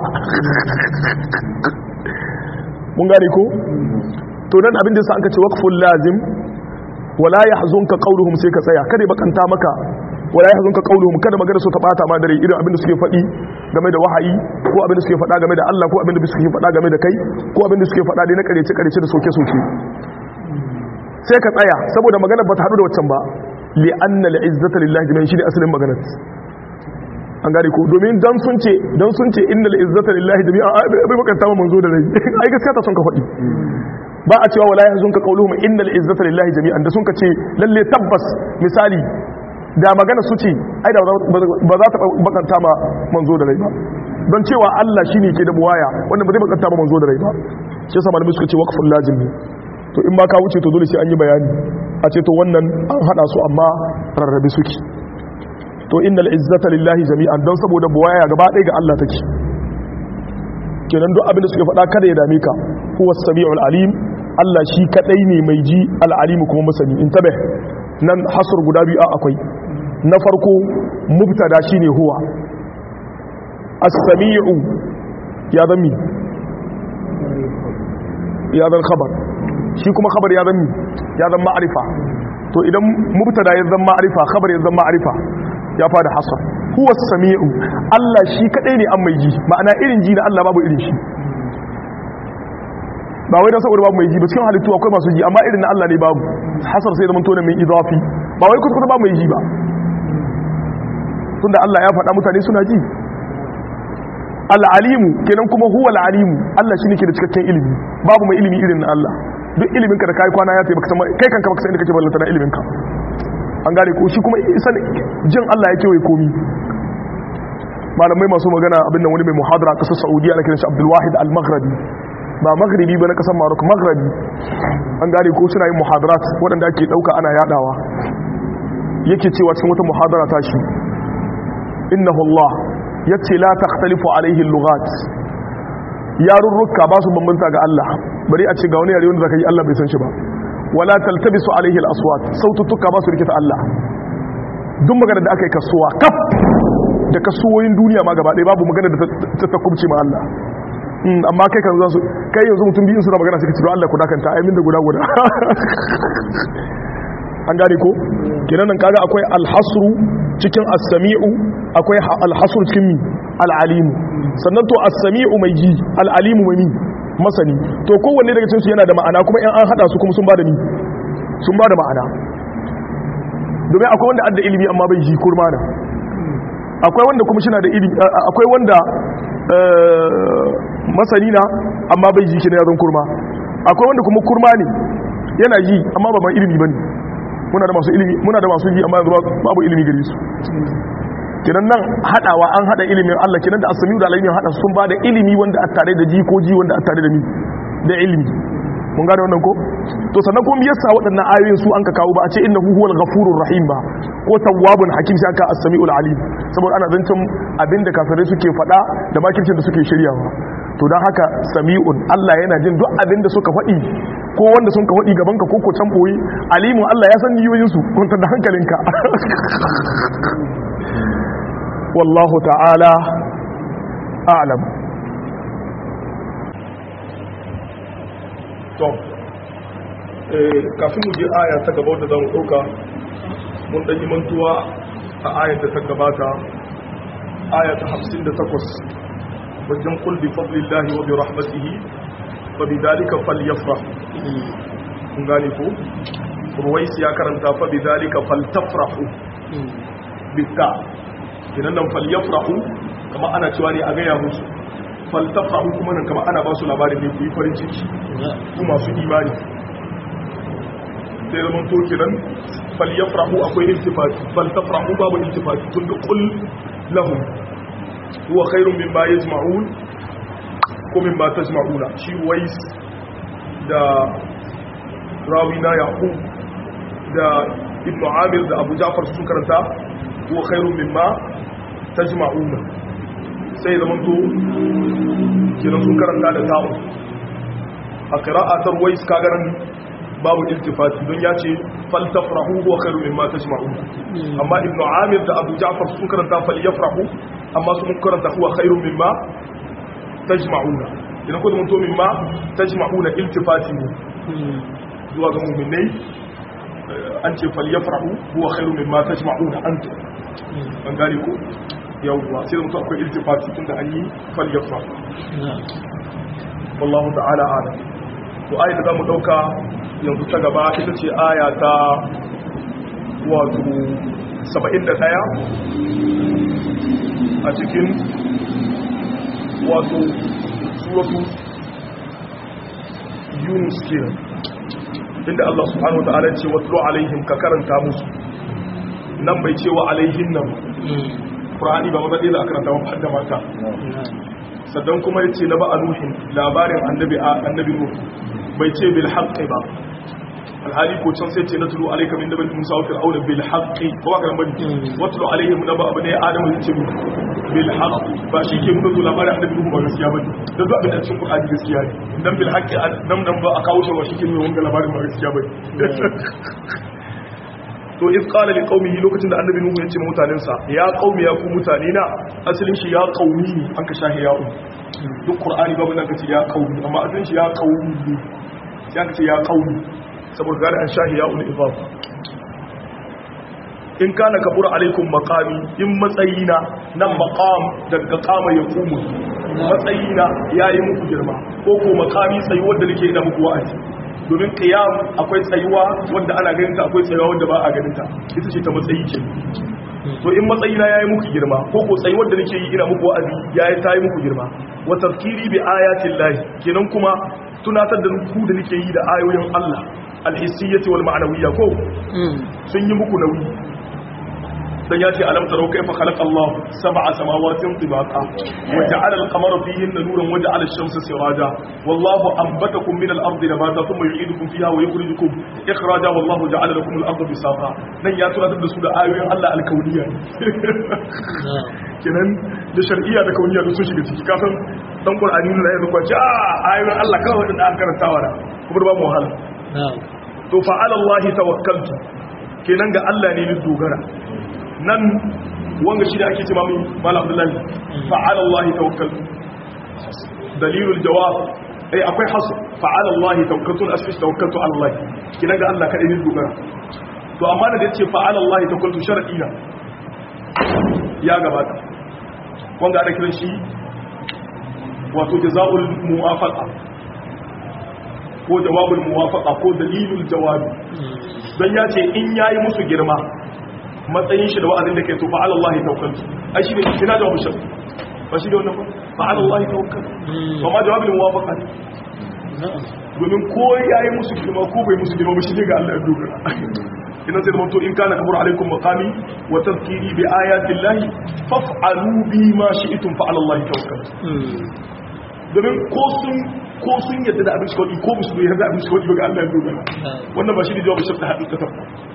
mun gane ko to nan abin da sa an ka ce waqful lazim wala yahzunka qawluhum sai ka tsaya kada bakanta maka wala yahzunka qawluhum kada magana su ta bata ma dare irin abin da suke faɗi game da wahayi ko abin da suke faɗa game da Allah ko abin da suke faɗa game da kai ko abin da suke faɗa dai na karece karece da soke soke sai ka tsaya saboda magana ba ta hadu da waccan ba li anna al izzata lillahi jami'an shi ne asalin maganar an gane ko domin dan sun ce dan sun ce innal izzata lillahi jami'an bai bakanta ma manzo da rai ai gaskiya ta son ka faɗi ba a cewa wala yahzunka qawluhum innal izzata lillahi jami'an da sun ka ce lalle tabbas misali da magana su ce ai da ba za ta bakanta ma manzo da rai ba don cewa Allah shine ke da buwaya wanda ba zai bakanta ma manzo da rai ba shi yasa malamai suka ce waqful lazim ne to in ba ka wuce to dole sai an yi bayani a ce to wannan an hada su amma rarrabe suke to innal izzata lillahi jami'an don saboda buwaya gaba ɗaya ga Allah take kenan duk abin da suke faɗa kada ya dame ka huwa samiul alim Allah shi kadai ne mai ji al-alim kuma masani intabih nan hasr guda biyu akwai na farko mubtada shine huwa as-sami'u ya zami ya zan khabar shi kuma khabar ya zami ya zan ma'arifa to idan mubtada ya zan ma'arifa khabar ya zan ma'arifa ya fada hasar huwa sami'u Allah shi kadai ne an mai ji ma'ana irin ji na Allah babu irin shi ba wai dan saboda babu mai ji ba cikin halittu akwai masu ji amma irin na Allah ne babu hasar sai zaman tona mai idafi ba wai kusa babu mai ji ba tunda Allah ya faɗa mutane suna ji al'alimu kenan kuma huwa al'alimu Allah shi ne ke da cikakken ilimi babu mai ilimi irin na Allah duk ilimin ka da kai kwana ya taimaka sama kai kanka baka san inda kake ballanta na ilimin ka an gane ko shi kuma isan jin Allah ya kewaye komi malamai masu magana abin nan wani mai muhadara kasar Saudiya ana kiran shi Abdul Wahid Al-Maghribi ba maghribi ba na kasar Morocco maghribi an gane ko suna yin muhadarat waɗanda ake ɗauka ana yadawa yake cewa cikin wata muhadara ta shi innahu Allah yace la takhtalifu alaihi al-lughat yarurruka ba su bambanta ga Allah bari a ce ga wani yare wanda zaka yi Allah bai san shi ba wala taltabisu alaihi al-aswat sautuka ba su rikita Allah duk magana da aka yi kasuwa kaf da kasuwoyin duniya ma gaba ɗaya babu magana da ta takubce ma Allah amma kai kan zasu kai yanzu mutum biyun suna magana suka ce Allah ku dakanta ai min da guda guda an gane ko kenan nan kaga akwai alhasru cikin as-sami'u akwai alhasru cikin mi al-alimu sannan to as-sami'u mai ji al-alimu mai mi masani to kowanne daga cikin su yana da ma'ana kuma in an hada su kuma sun bada mi sun bada ma'ana domin akwai wanda adda ilimi amma bai ji kurma da akwai wanda kuma shina da ilimi akwai wanda masani na amma bai ji kina yazan kurma akwai wanda kuma kurma ne yana ji amma ba mai ilimi bane muna da masu ilimi muna da masu ji amma yanzu babu ilimi gare su kinan nan hadawa an hada ilimin Allah kinan da asami da alimin hada sun ba da ilimi wanda a tare da ji ko ji wanda a tare da ni da ilimi mun gane wannan ko to sannan kuma yasa waɗannan ayoyin su an ka kawo ba a ce innahu huwal ghafurur rahim ba ko tawwabun hakim sai aka as-sami'ul alim saboda ana zancen abinda kafirai suke faɗa da makircin da suke shiryawa to dan haka sami'un Allah yana jin duk abinda suka faɗi ko wanda sun ka faɗi gaban ka ko ko can boye alimun Allah ya san niyoyin su kuntar da hankalinka wallahu ta'ala a'lam to kafin mu je aya ta gaba da zamu dauka mun dan yi mantuwa a ayar da ta gabata aya ta 58 wajen kul bi fadlillahi wa bi rahmatihi fa bi dalika falyafrah kun gane ko ruwais ya karanta fa bi dalika faltafrahu bitta kinan nan falyafrahu kama ana cewa ne a gaya musu faltafrahu kuma nan kama ana ba su labarin ne ku yi farin ciki ku masu imani sai zaman to kiran falyafrahu akwai iltifati faltafrahu babu iltifati tun da kul lahum huwa khairun mimma yajma'un ko mimma tajma'una shi wais da rawina yaqub da ibnu amir da abu ja'far sun karanta huwa khairun mimma tajma'una sai zaman to kiran sun karanta da ta'u a qira'atar wais kagaran babu iltifati don ya ce faltafrahu huwa khairu mimma tajma'un amma ibnu amir da abu ja'far sun karanta falyafrahu amma sun karanta huwa khairu mimma tajma'una idan ko mun to mimma tajma'una iltifati ne zuwa ga mu'minai an ce falyafrahu huwa khairu mimma tajma'una antum an gane ko yawwa sai da mutum akwai iltifati tunda an yi falyafrahu wallahu ta'ala a'lam to ayat da zamu dauka yanzu ta gaba ita ce aya ta wato 71 a cikin wato suratu yunus kenan inda Allah subhanahu wa ta'ala ce watlu alaihim ka karanta musu nan bai ce wa alaihin nan Qur'ani ba maza ɗaya da karanta wa hadda mata sannan kuma yace na ba a nuhin labarin annabi annabi nuh bai ce bil haqqi ba alhali ko can sai ce na tulu alaika min nabi musa wa fir'auna bil haqqi ko ba kan bane watlu alaihim naba abne adamu ce bil haqqi ba shi ke nuna zuwa labarin annabi nuhu ba gaskiya bane da zuwa bin cikin qur'ani gaskiya ne dan bil haqqi dan dan ba a kawo shi ba shi ke nuna wannan labarin ba gaskiya bane to iz qala li qaumihi lokacin da annabi nuhu ya ce mutanensa ya qaumi ya ku mutane na asalin shi ya qaumi ne an ka shahi ya duk qur'ani babu nan kace ya qaumi amma asalin shi ya qaumi ne sai aka ce ya qaumi saboda gari an shahi ya ul ibab in kana kabura alaikum maqami in matsayina nan maqam daga qama ya qumu matsayina yayi muku girma ko ko maqami tsayi wanda nake ina muku wa'azi domin qiyam akwai tsayuwa wanda ana ganin ta akwai tsayuwa wanda ba a ganin ta ita ce ta matsayi ce to in matsayina yayi muku girma ko ko tsayi wanda nake yi ina muku wa'azi yayi tayi muku girma wa tazkiri bi ayatin lahi kenan kuma tunatar da ku da nake yi da ayoyin Allah alhissiyyati wal ma'nawiyya ko sun yi muku nauyi dan ya ce alam tarau kaifa khalaqa Allah sab'a samawatin tibaqa wa ja'ala al-qamara fihinna nuran wa ja'ala ash-shamsa siraja wallahu anbatakum min al-ardi nabata thumma yu'idukum fiha wa yukhrijukum ikhraja wallahu ja'ala lakum al-arda bisaqa dan ya tunatar da su da ayoyin Allah al-kauniyya kenan da shar'iyya da kauniyya da sun shiga ciki kafin dan qur'ani ne ya zuwa ce a ayoyin Allah kawai da aka karantawa da kuma ba mu wahala to fa'ala Allah tawakkaltu kenan ga Allah ne ni dogara nan wanga shi da ake ce mamu malam abdullahi fa'ala Allah tawakkaltu dalilul jawab ai akwai hasu fa'ala Allah tawakkaltu asfish tawakkaltu ala Allah kenan ga Allah kadai ni dogara to amma da yace fa'ala Allah tawakkaltu shar'i na ya gabata wanda ana kiran shi wato jazaul muwafaqa ko jawabul muwafaqa ko dalilul jawabi dan ya ce in yayi musu girma matsayin shi da wa'azin da ke to fa'ala Allah tawakkaltu ai shi ne ina jawabu shi ba shi da wannan ba fa'ala Allah tawakkaltu ba ma jawabul muwafaqa domin ko yayi musu girma ko bai musu girma ba shi ne ga Allah ya dogara ina sai da in kana kabur alaikum maqami wa tadhkiri bi ayati llahi faf'alu bi ma shi'tum fa'ala Allah tawakkaltu domin ko sun ko sun yadda da abin shi kawai ko musu yarda abin shi kawai ga Allah ya dogara wannan ba shi ne jawabin shafta haɗin ƙasar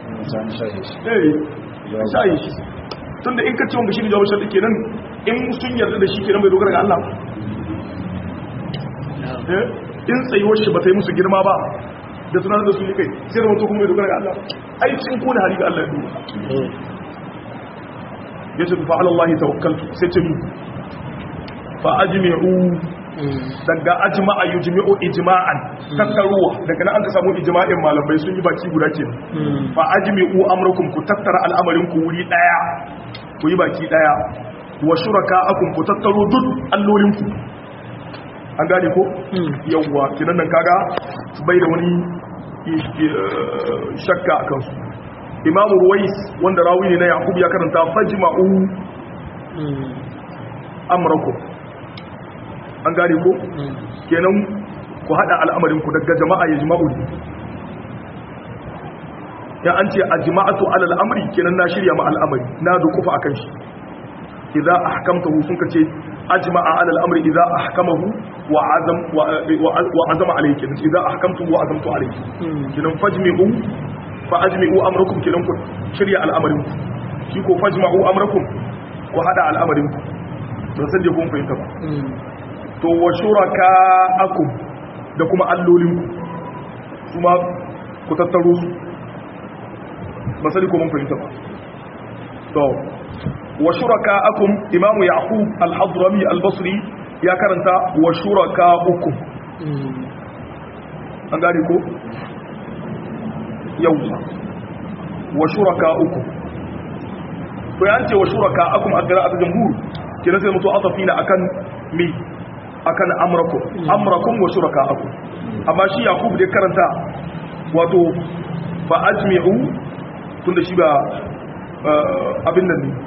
eh shayi shi tunda in ka ce wanda shi ne jawabin shafta kenan in sun yarda da shi kenan bai dogara ga Allah in tsayuwar shi ba ta yi musu girma ba da tunanin da su ne kai sai da mutu kuma bai dogara ga Allah ai sun kone hari ga Allah ya dogara ya ce fa ala Allah tawakkaltu sai ce fa ajmi'u daga ajma'a yujmi'u ijma'an tattaruwa daga nan an ka samu ijma'in malamai sun yi baki guda ke fa ajmi'u amrakum ku tattara al'amarin ku wuri daya ku yi baki daya wa shuraka'akum ku tattaro duk allolin ku an gane ko yawwa kinan nan kaga bai da wani shakka akan su imamu ruwais wanda rawi ne na yaqub ya karanta fajma'u amrakum an gane ko kenan ku hada al'amarin ku daga jama'a ya jima'u ne ya an ce a jima'atu alal amri kenan na shirya ma al'amari na dukufa akan shi idza ahkamtahu sun kace ajma'a alal amri idza ahkamahu wa azam wa azama alayhi kenan idza ahkamtu wa azamtu alayhi kenan fajmi'u fa ajmi'u amrakum kenan ku shirya al'amarin ku shi ko fajma'u amrakum ku hada al'amarin ku don san da kun fahimta ba to wa shuraka akum da kuma allolinku kuma ku tattaro su ba sani ko mun fahimta ba to wa shuraka akum imamu yaqub al-hadrami al-basri ya karanta wa shuraka ukum an gane ko yawwa wa shuraka ukum to ya ce wa shuraka akum a gara a jamhur kira sai mutu atafina akan mi akan amrakum amrakum wa shurakaakum amma shi yakub da karanta wato fa ajmi'u tunda shi ba abin nan ne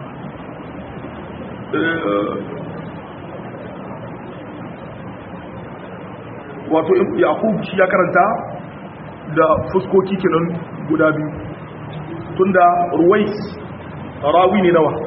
wato yakub shi ya karanta da fuskoki kenan guda biyu tunda ruwais rawi ne nawa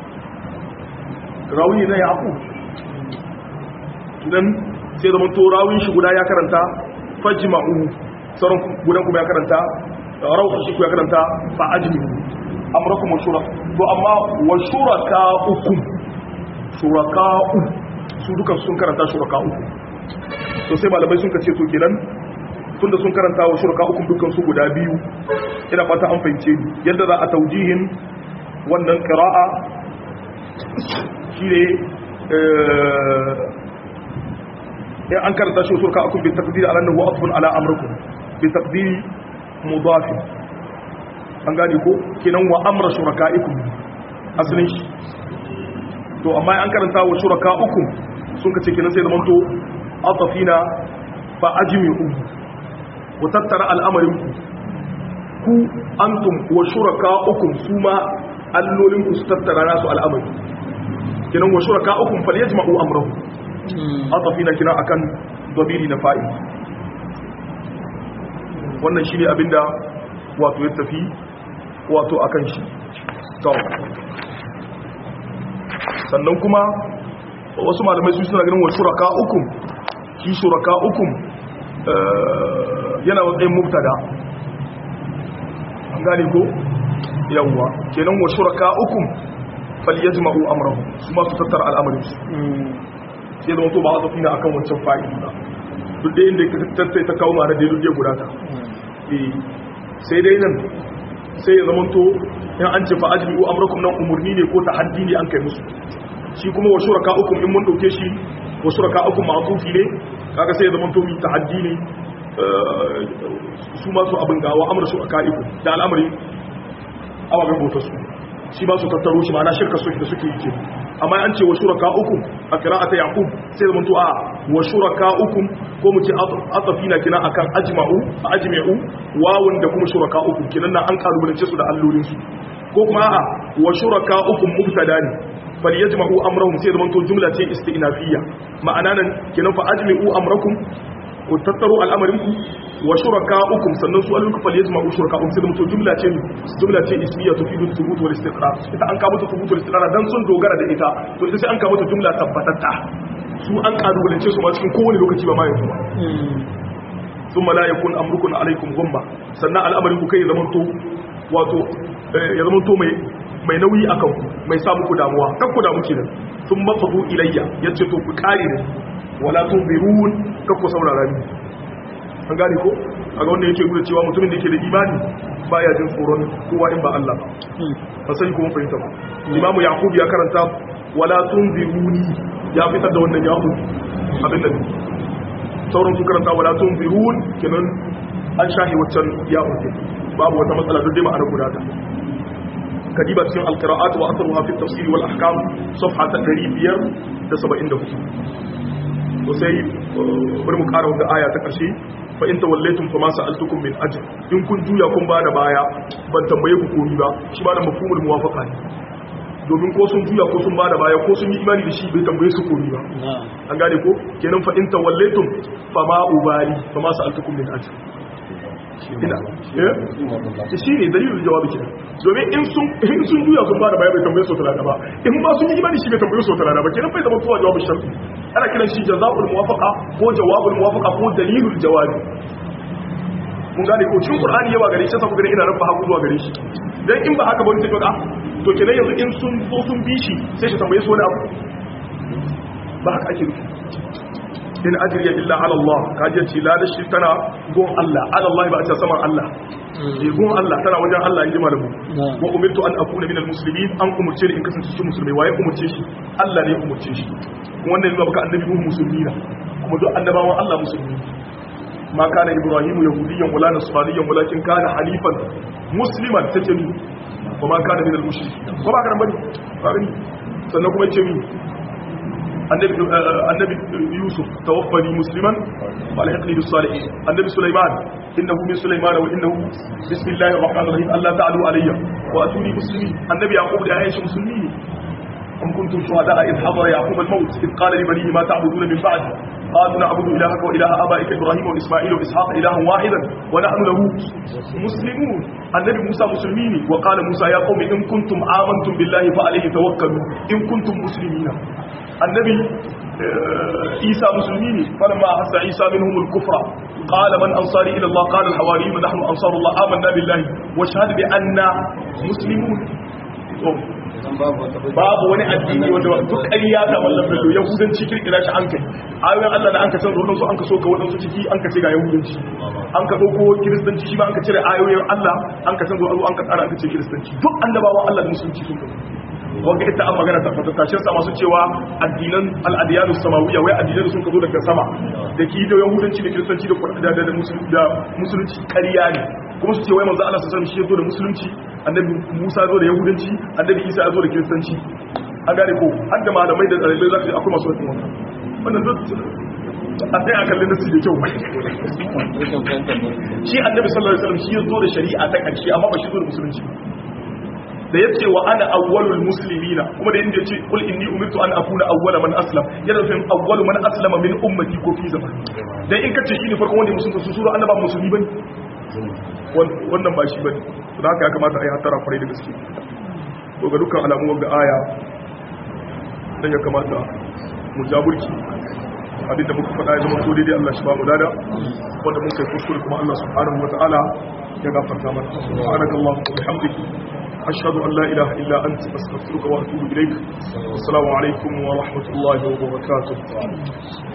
rawi ne na yakub idan sai zama to rawin shi guda ya karanta fajma'u sauran gudan kuma ya karanta rauh shi kuma ya karanta fa ajmi amrakum wa shura to amma wa shuraka ukum shuraka su duka sun karanta shuraka uku to sai malamai sun kace to kenan tunda sun karanta wa shuraka uku dukkan su guda biyu ina fata an fahimce ni yadda za a taujihin wannan qira'a shine eh an karanta shi shuraka uku bi taqdir ala annahu atfun ala amrikum bi taqdiri mudaf an gane ko kenan wa amra shuraka'ikum asalin shi to amma an karanta wa shuraka uku sun kace kenan sai zamanto atafina fa ajmi'u wa tattara al'amarin ku ku antum wa shuraka uku su ma allolin ku su tattara nasu al'amari kenan wa shuraka uku fal yajma'u amrahu atafina kina akan dabiri na fa'i wannan shine abinda wato ya tafi wato akan shi to sannan kuma wasu malamai su suna ganin wa shuraka ukum shi shuraka ukum yana matsayin mubtada an gane ko yawwa kenan wa shuraka ukum falyajma'u amrahu su ma su tattara al'amarin su sai zama to ba a zafi na akan wancan fa'idi ba duk da inda tattai ta kawo mara da duk ya gudata sai dai nan sai ya zama to in an ce fa'ajmi'u amrakum nan umurni ne ko tahaddi ne an kai musu shi kuma wa shuraka ukum in mun dauke shi wa shuraka ukum ma'tufi ne kaga sai ya zama to mi tahaddi ne su ma su abin gawa amra shuraka ikum da al'amari ababen bautar su shi ba su tattaro shi ma'ana shirka su da suke yi ke amma an ce wa shuraka ukum a qira'ata yaqub sai da manto a wa shuraka ukum ko mu ce atafina kina akan ajma'u ajma'u wawun da kuma shuraka ukum kinan nan an kalubalance su da allolin su ko kuma a wa shuraka ukum mubtada ne fal yajma'u amrahum sai da manto jumla ce istinafiyya ma'ana nan kinan fa ajma'u amrakum ku tattaro al'amarinku wa shuraka'ukum sannan su alluka fal yajma'u shuraka'um sai da mutum jumla ce jumla ce ismiya tufidu thubut wal istiqrar ita an kawo ta thubut wal istiqrar dan sun dogara da ita to ita sai an kawo ta jumla tabbatatta su an kalubalance su ma cikin kowane lokaci ba ma yanzu ba thumma la yakun amrukum alaykum ghumma sannan al'amarinku kai zaman to wato ya zaman to mai mai nauyi akan ku mai sa muku damuwa kan ku damu kenan sun mafadu ilayya yace to ku kare ne wala tunzirun kakku saurara ni an gane ko a ga wanda yake gudu cewa mutumin da yake da imani baya jin tsoron kowa in ba Allah ba sai kuma fahimta ba imamu yaqub ya karanta wala tunziruni ya fitar da wannan yaqub abin da sauran su karanta wala tunzirun kenan an shahi waccan yaqub babu wata matsala duk dai ma'ana guda ta kadiba cikin alqira'at wa athruha fi at-tafsir wal ahkam safha 574 to sai bari mu kara wanda aya ta ƙarshe fa in tawallaytum fa ma sa'altukum min ajr in kun juya kun ba da baya ban tambaye ku komi ba shi ba da mafhumul muwafaqa ne domin ko sun juya ko sun ba da baya ko sun yi imani da shi bai tambaye su komi ba an gane ko kenan fa in tawallaytum fa ma ubali fa ma sa'altukum min ajr ina eh shi ne dalilin jawabi kenan domin in sun in sun juya sun ba da baya bai tambaye su talaka ba in ba sun yi imani shi bai tambaye su talaka ba kenan bai zama kowa jawabin sharti ana kiran shi jazaul muwafaqa ko jawabul muwafaqa ko dalilul jawabi mun gane ko cikin qur'ani yawa gare shi sai ku gane ina rabba haku zuwa gare shi dan in ba haka ba wani sai ka to kenan yanzu in sun zo sun bi shi sai shi tambaye su wani abu ba haka ake nufi in ajriya illa ala Allah kaje ce la da shi tana gon Allah ala Allah ba a ce saman Allah eh gon Allah tana wajen Allah in ji malamu wa umirtu an akuna minal muslimin an umurce ni in kasance cikin musulmai waye umurce shi Allah ne ya umurce shi kuma wannan yana baka annabi mu musulmi na kuma duk annabawan Allah musulmi ma kana ibrahim yahudiyyan wala nasraniyan walakin kana halifan musliman take ni kuma kana minal mushrikin ko ba ka bane ba gani sannan kuma yace mi annabi annabi yusuf tawaffani musliman wa alhiqni bis salihin annabi sulaiman innahu min sulaiman wa innahu bismillahir rahmanir rahim allah ta'alu alayya wa atuni muslimin annabi yaqub da aisha muslimi أم كنتم شهداء إذ حضر يعقوب الموت إذ قال لبنيه ما تعبدون من بعد قالوا نعبد إلهك وإله آبائك إبراهيم وإسماعيل وإسحاق إلها واحدا ونحن له مسلمون النبي موسى مسلمين وقال موسى يا قوم إن كنتم آمنتم بالله فعليه توكلوا إن كنتم مسلمين النبي عيسى مسلمين فلما أحس عيسى منهم الكفر qala man ansari ila Allah qala al-hawariyun nahnu ansarullah amanna billahi wa shahada bi anna muslimun babu wani addini wanda duk ƙarya ta mallan bello yahudanci kirkira shi an kai ayoyin Allah da an ka san wadansu an ka so ka wadansu ciki an ka ce ga yahudanci an ka dauko kiristanci shi ma an ka cire ayoyin Allah an ka san zo an ka tsara an ka ce kiristanci duk annabawan Allah da musulunci sun kai wanda ita an magana ta fata tashin sa masu cewa addinan al'adiyanu samawiyya wai addinan sun ka zo daga sama da ki da yahudanci da kiristanci da da da musulunci ƙarya ne kuma su ce wai manzo Allah sallallahu alaihi wasallam shi ya zo da musulunci annabi Musa zo da yahudanci annabi Isa ya zo da kiristanci an gane ko har da malamai da tsalibai za su akwai masu wata wannan wannan duk a sai a kalli nasu da kyau shi annabi sallallahu alaihi wasallam shi ya zo da shari'a ta ƙarshe amma ba shi zo da musulunci da yace wa ana awwalul muslimina kuma da yanda yace kul inni umirtu an akuna awwala man aslam yana nufin awwalu man aslama min ummati ko fi zaman dan in kace shine farkon wanda musulunta su sura annaba musulmi bane wannan ba shi bane da haka ya kamata a yi hatara kwarai da gaske to ga dukkan alamu wanda aya dan ya kamata mu jaburki abinda muka faɗa ya zama to daidai Allah shi ba mu dada wanda mun kai kuskure kuma Allah subhanahu wataala ya gafarta mana subhanakallahumma wa bihamdika أشهد أن لا إله إلا أنت أستغفرك وأتوب إليك السلام عليكم ورحمة الله وبركاته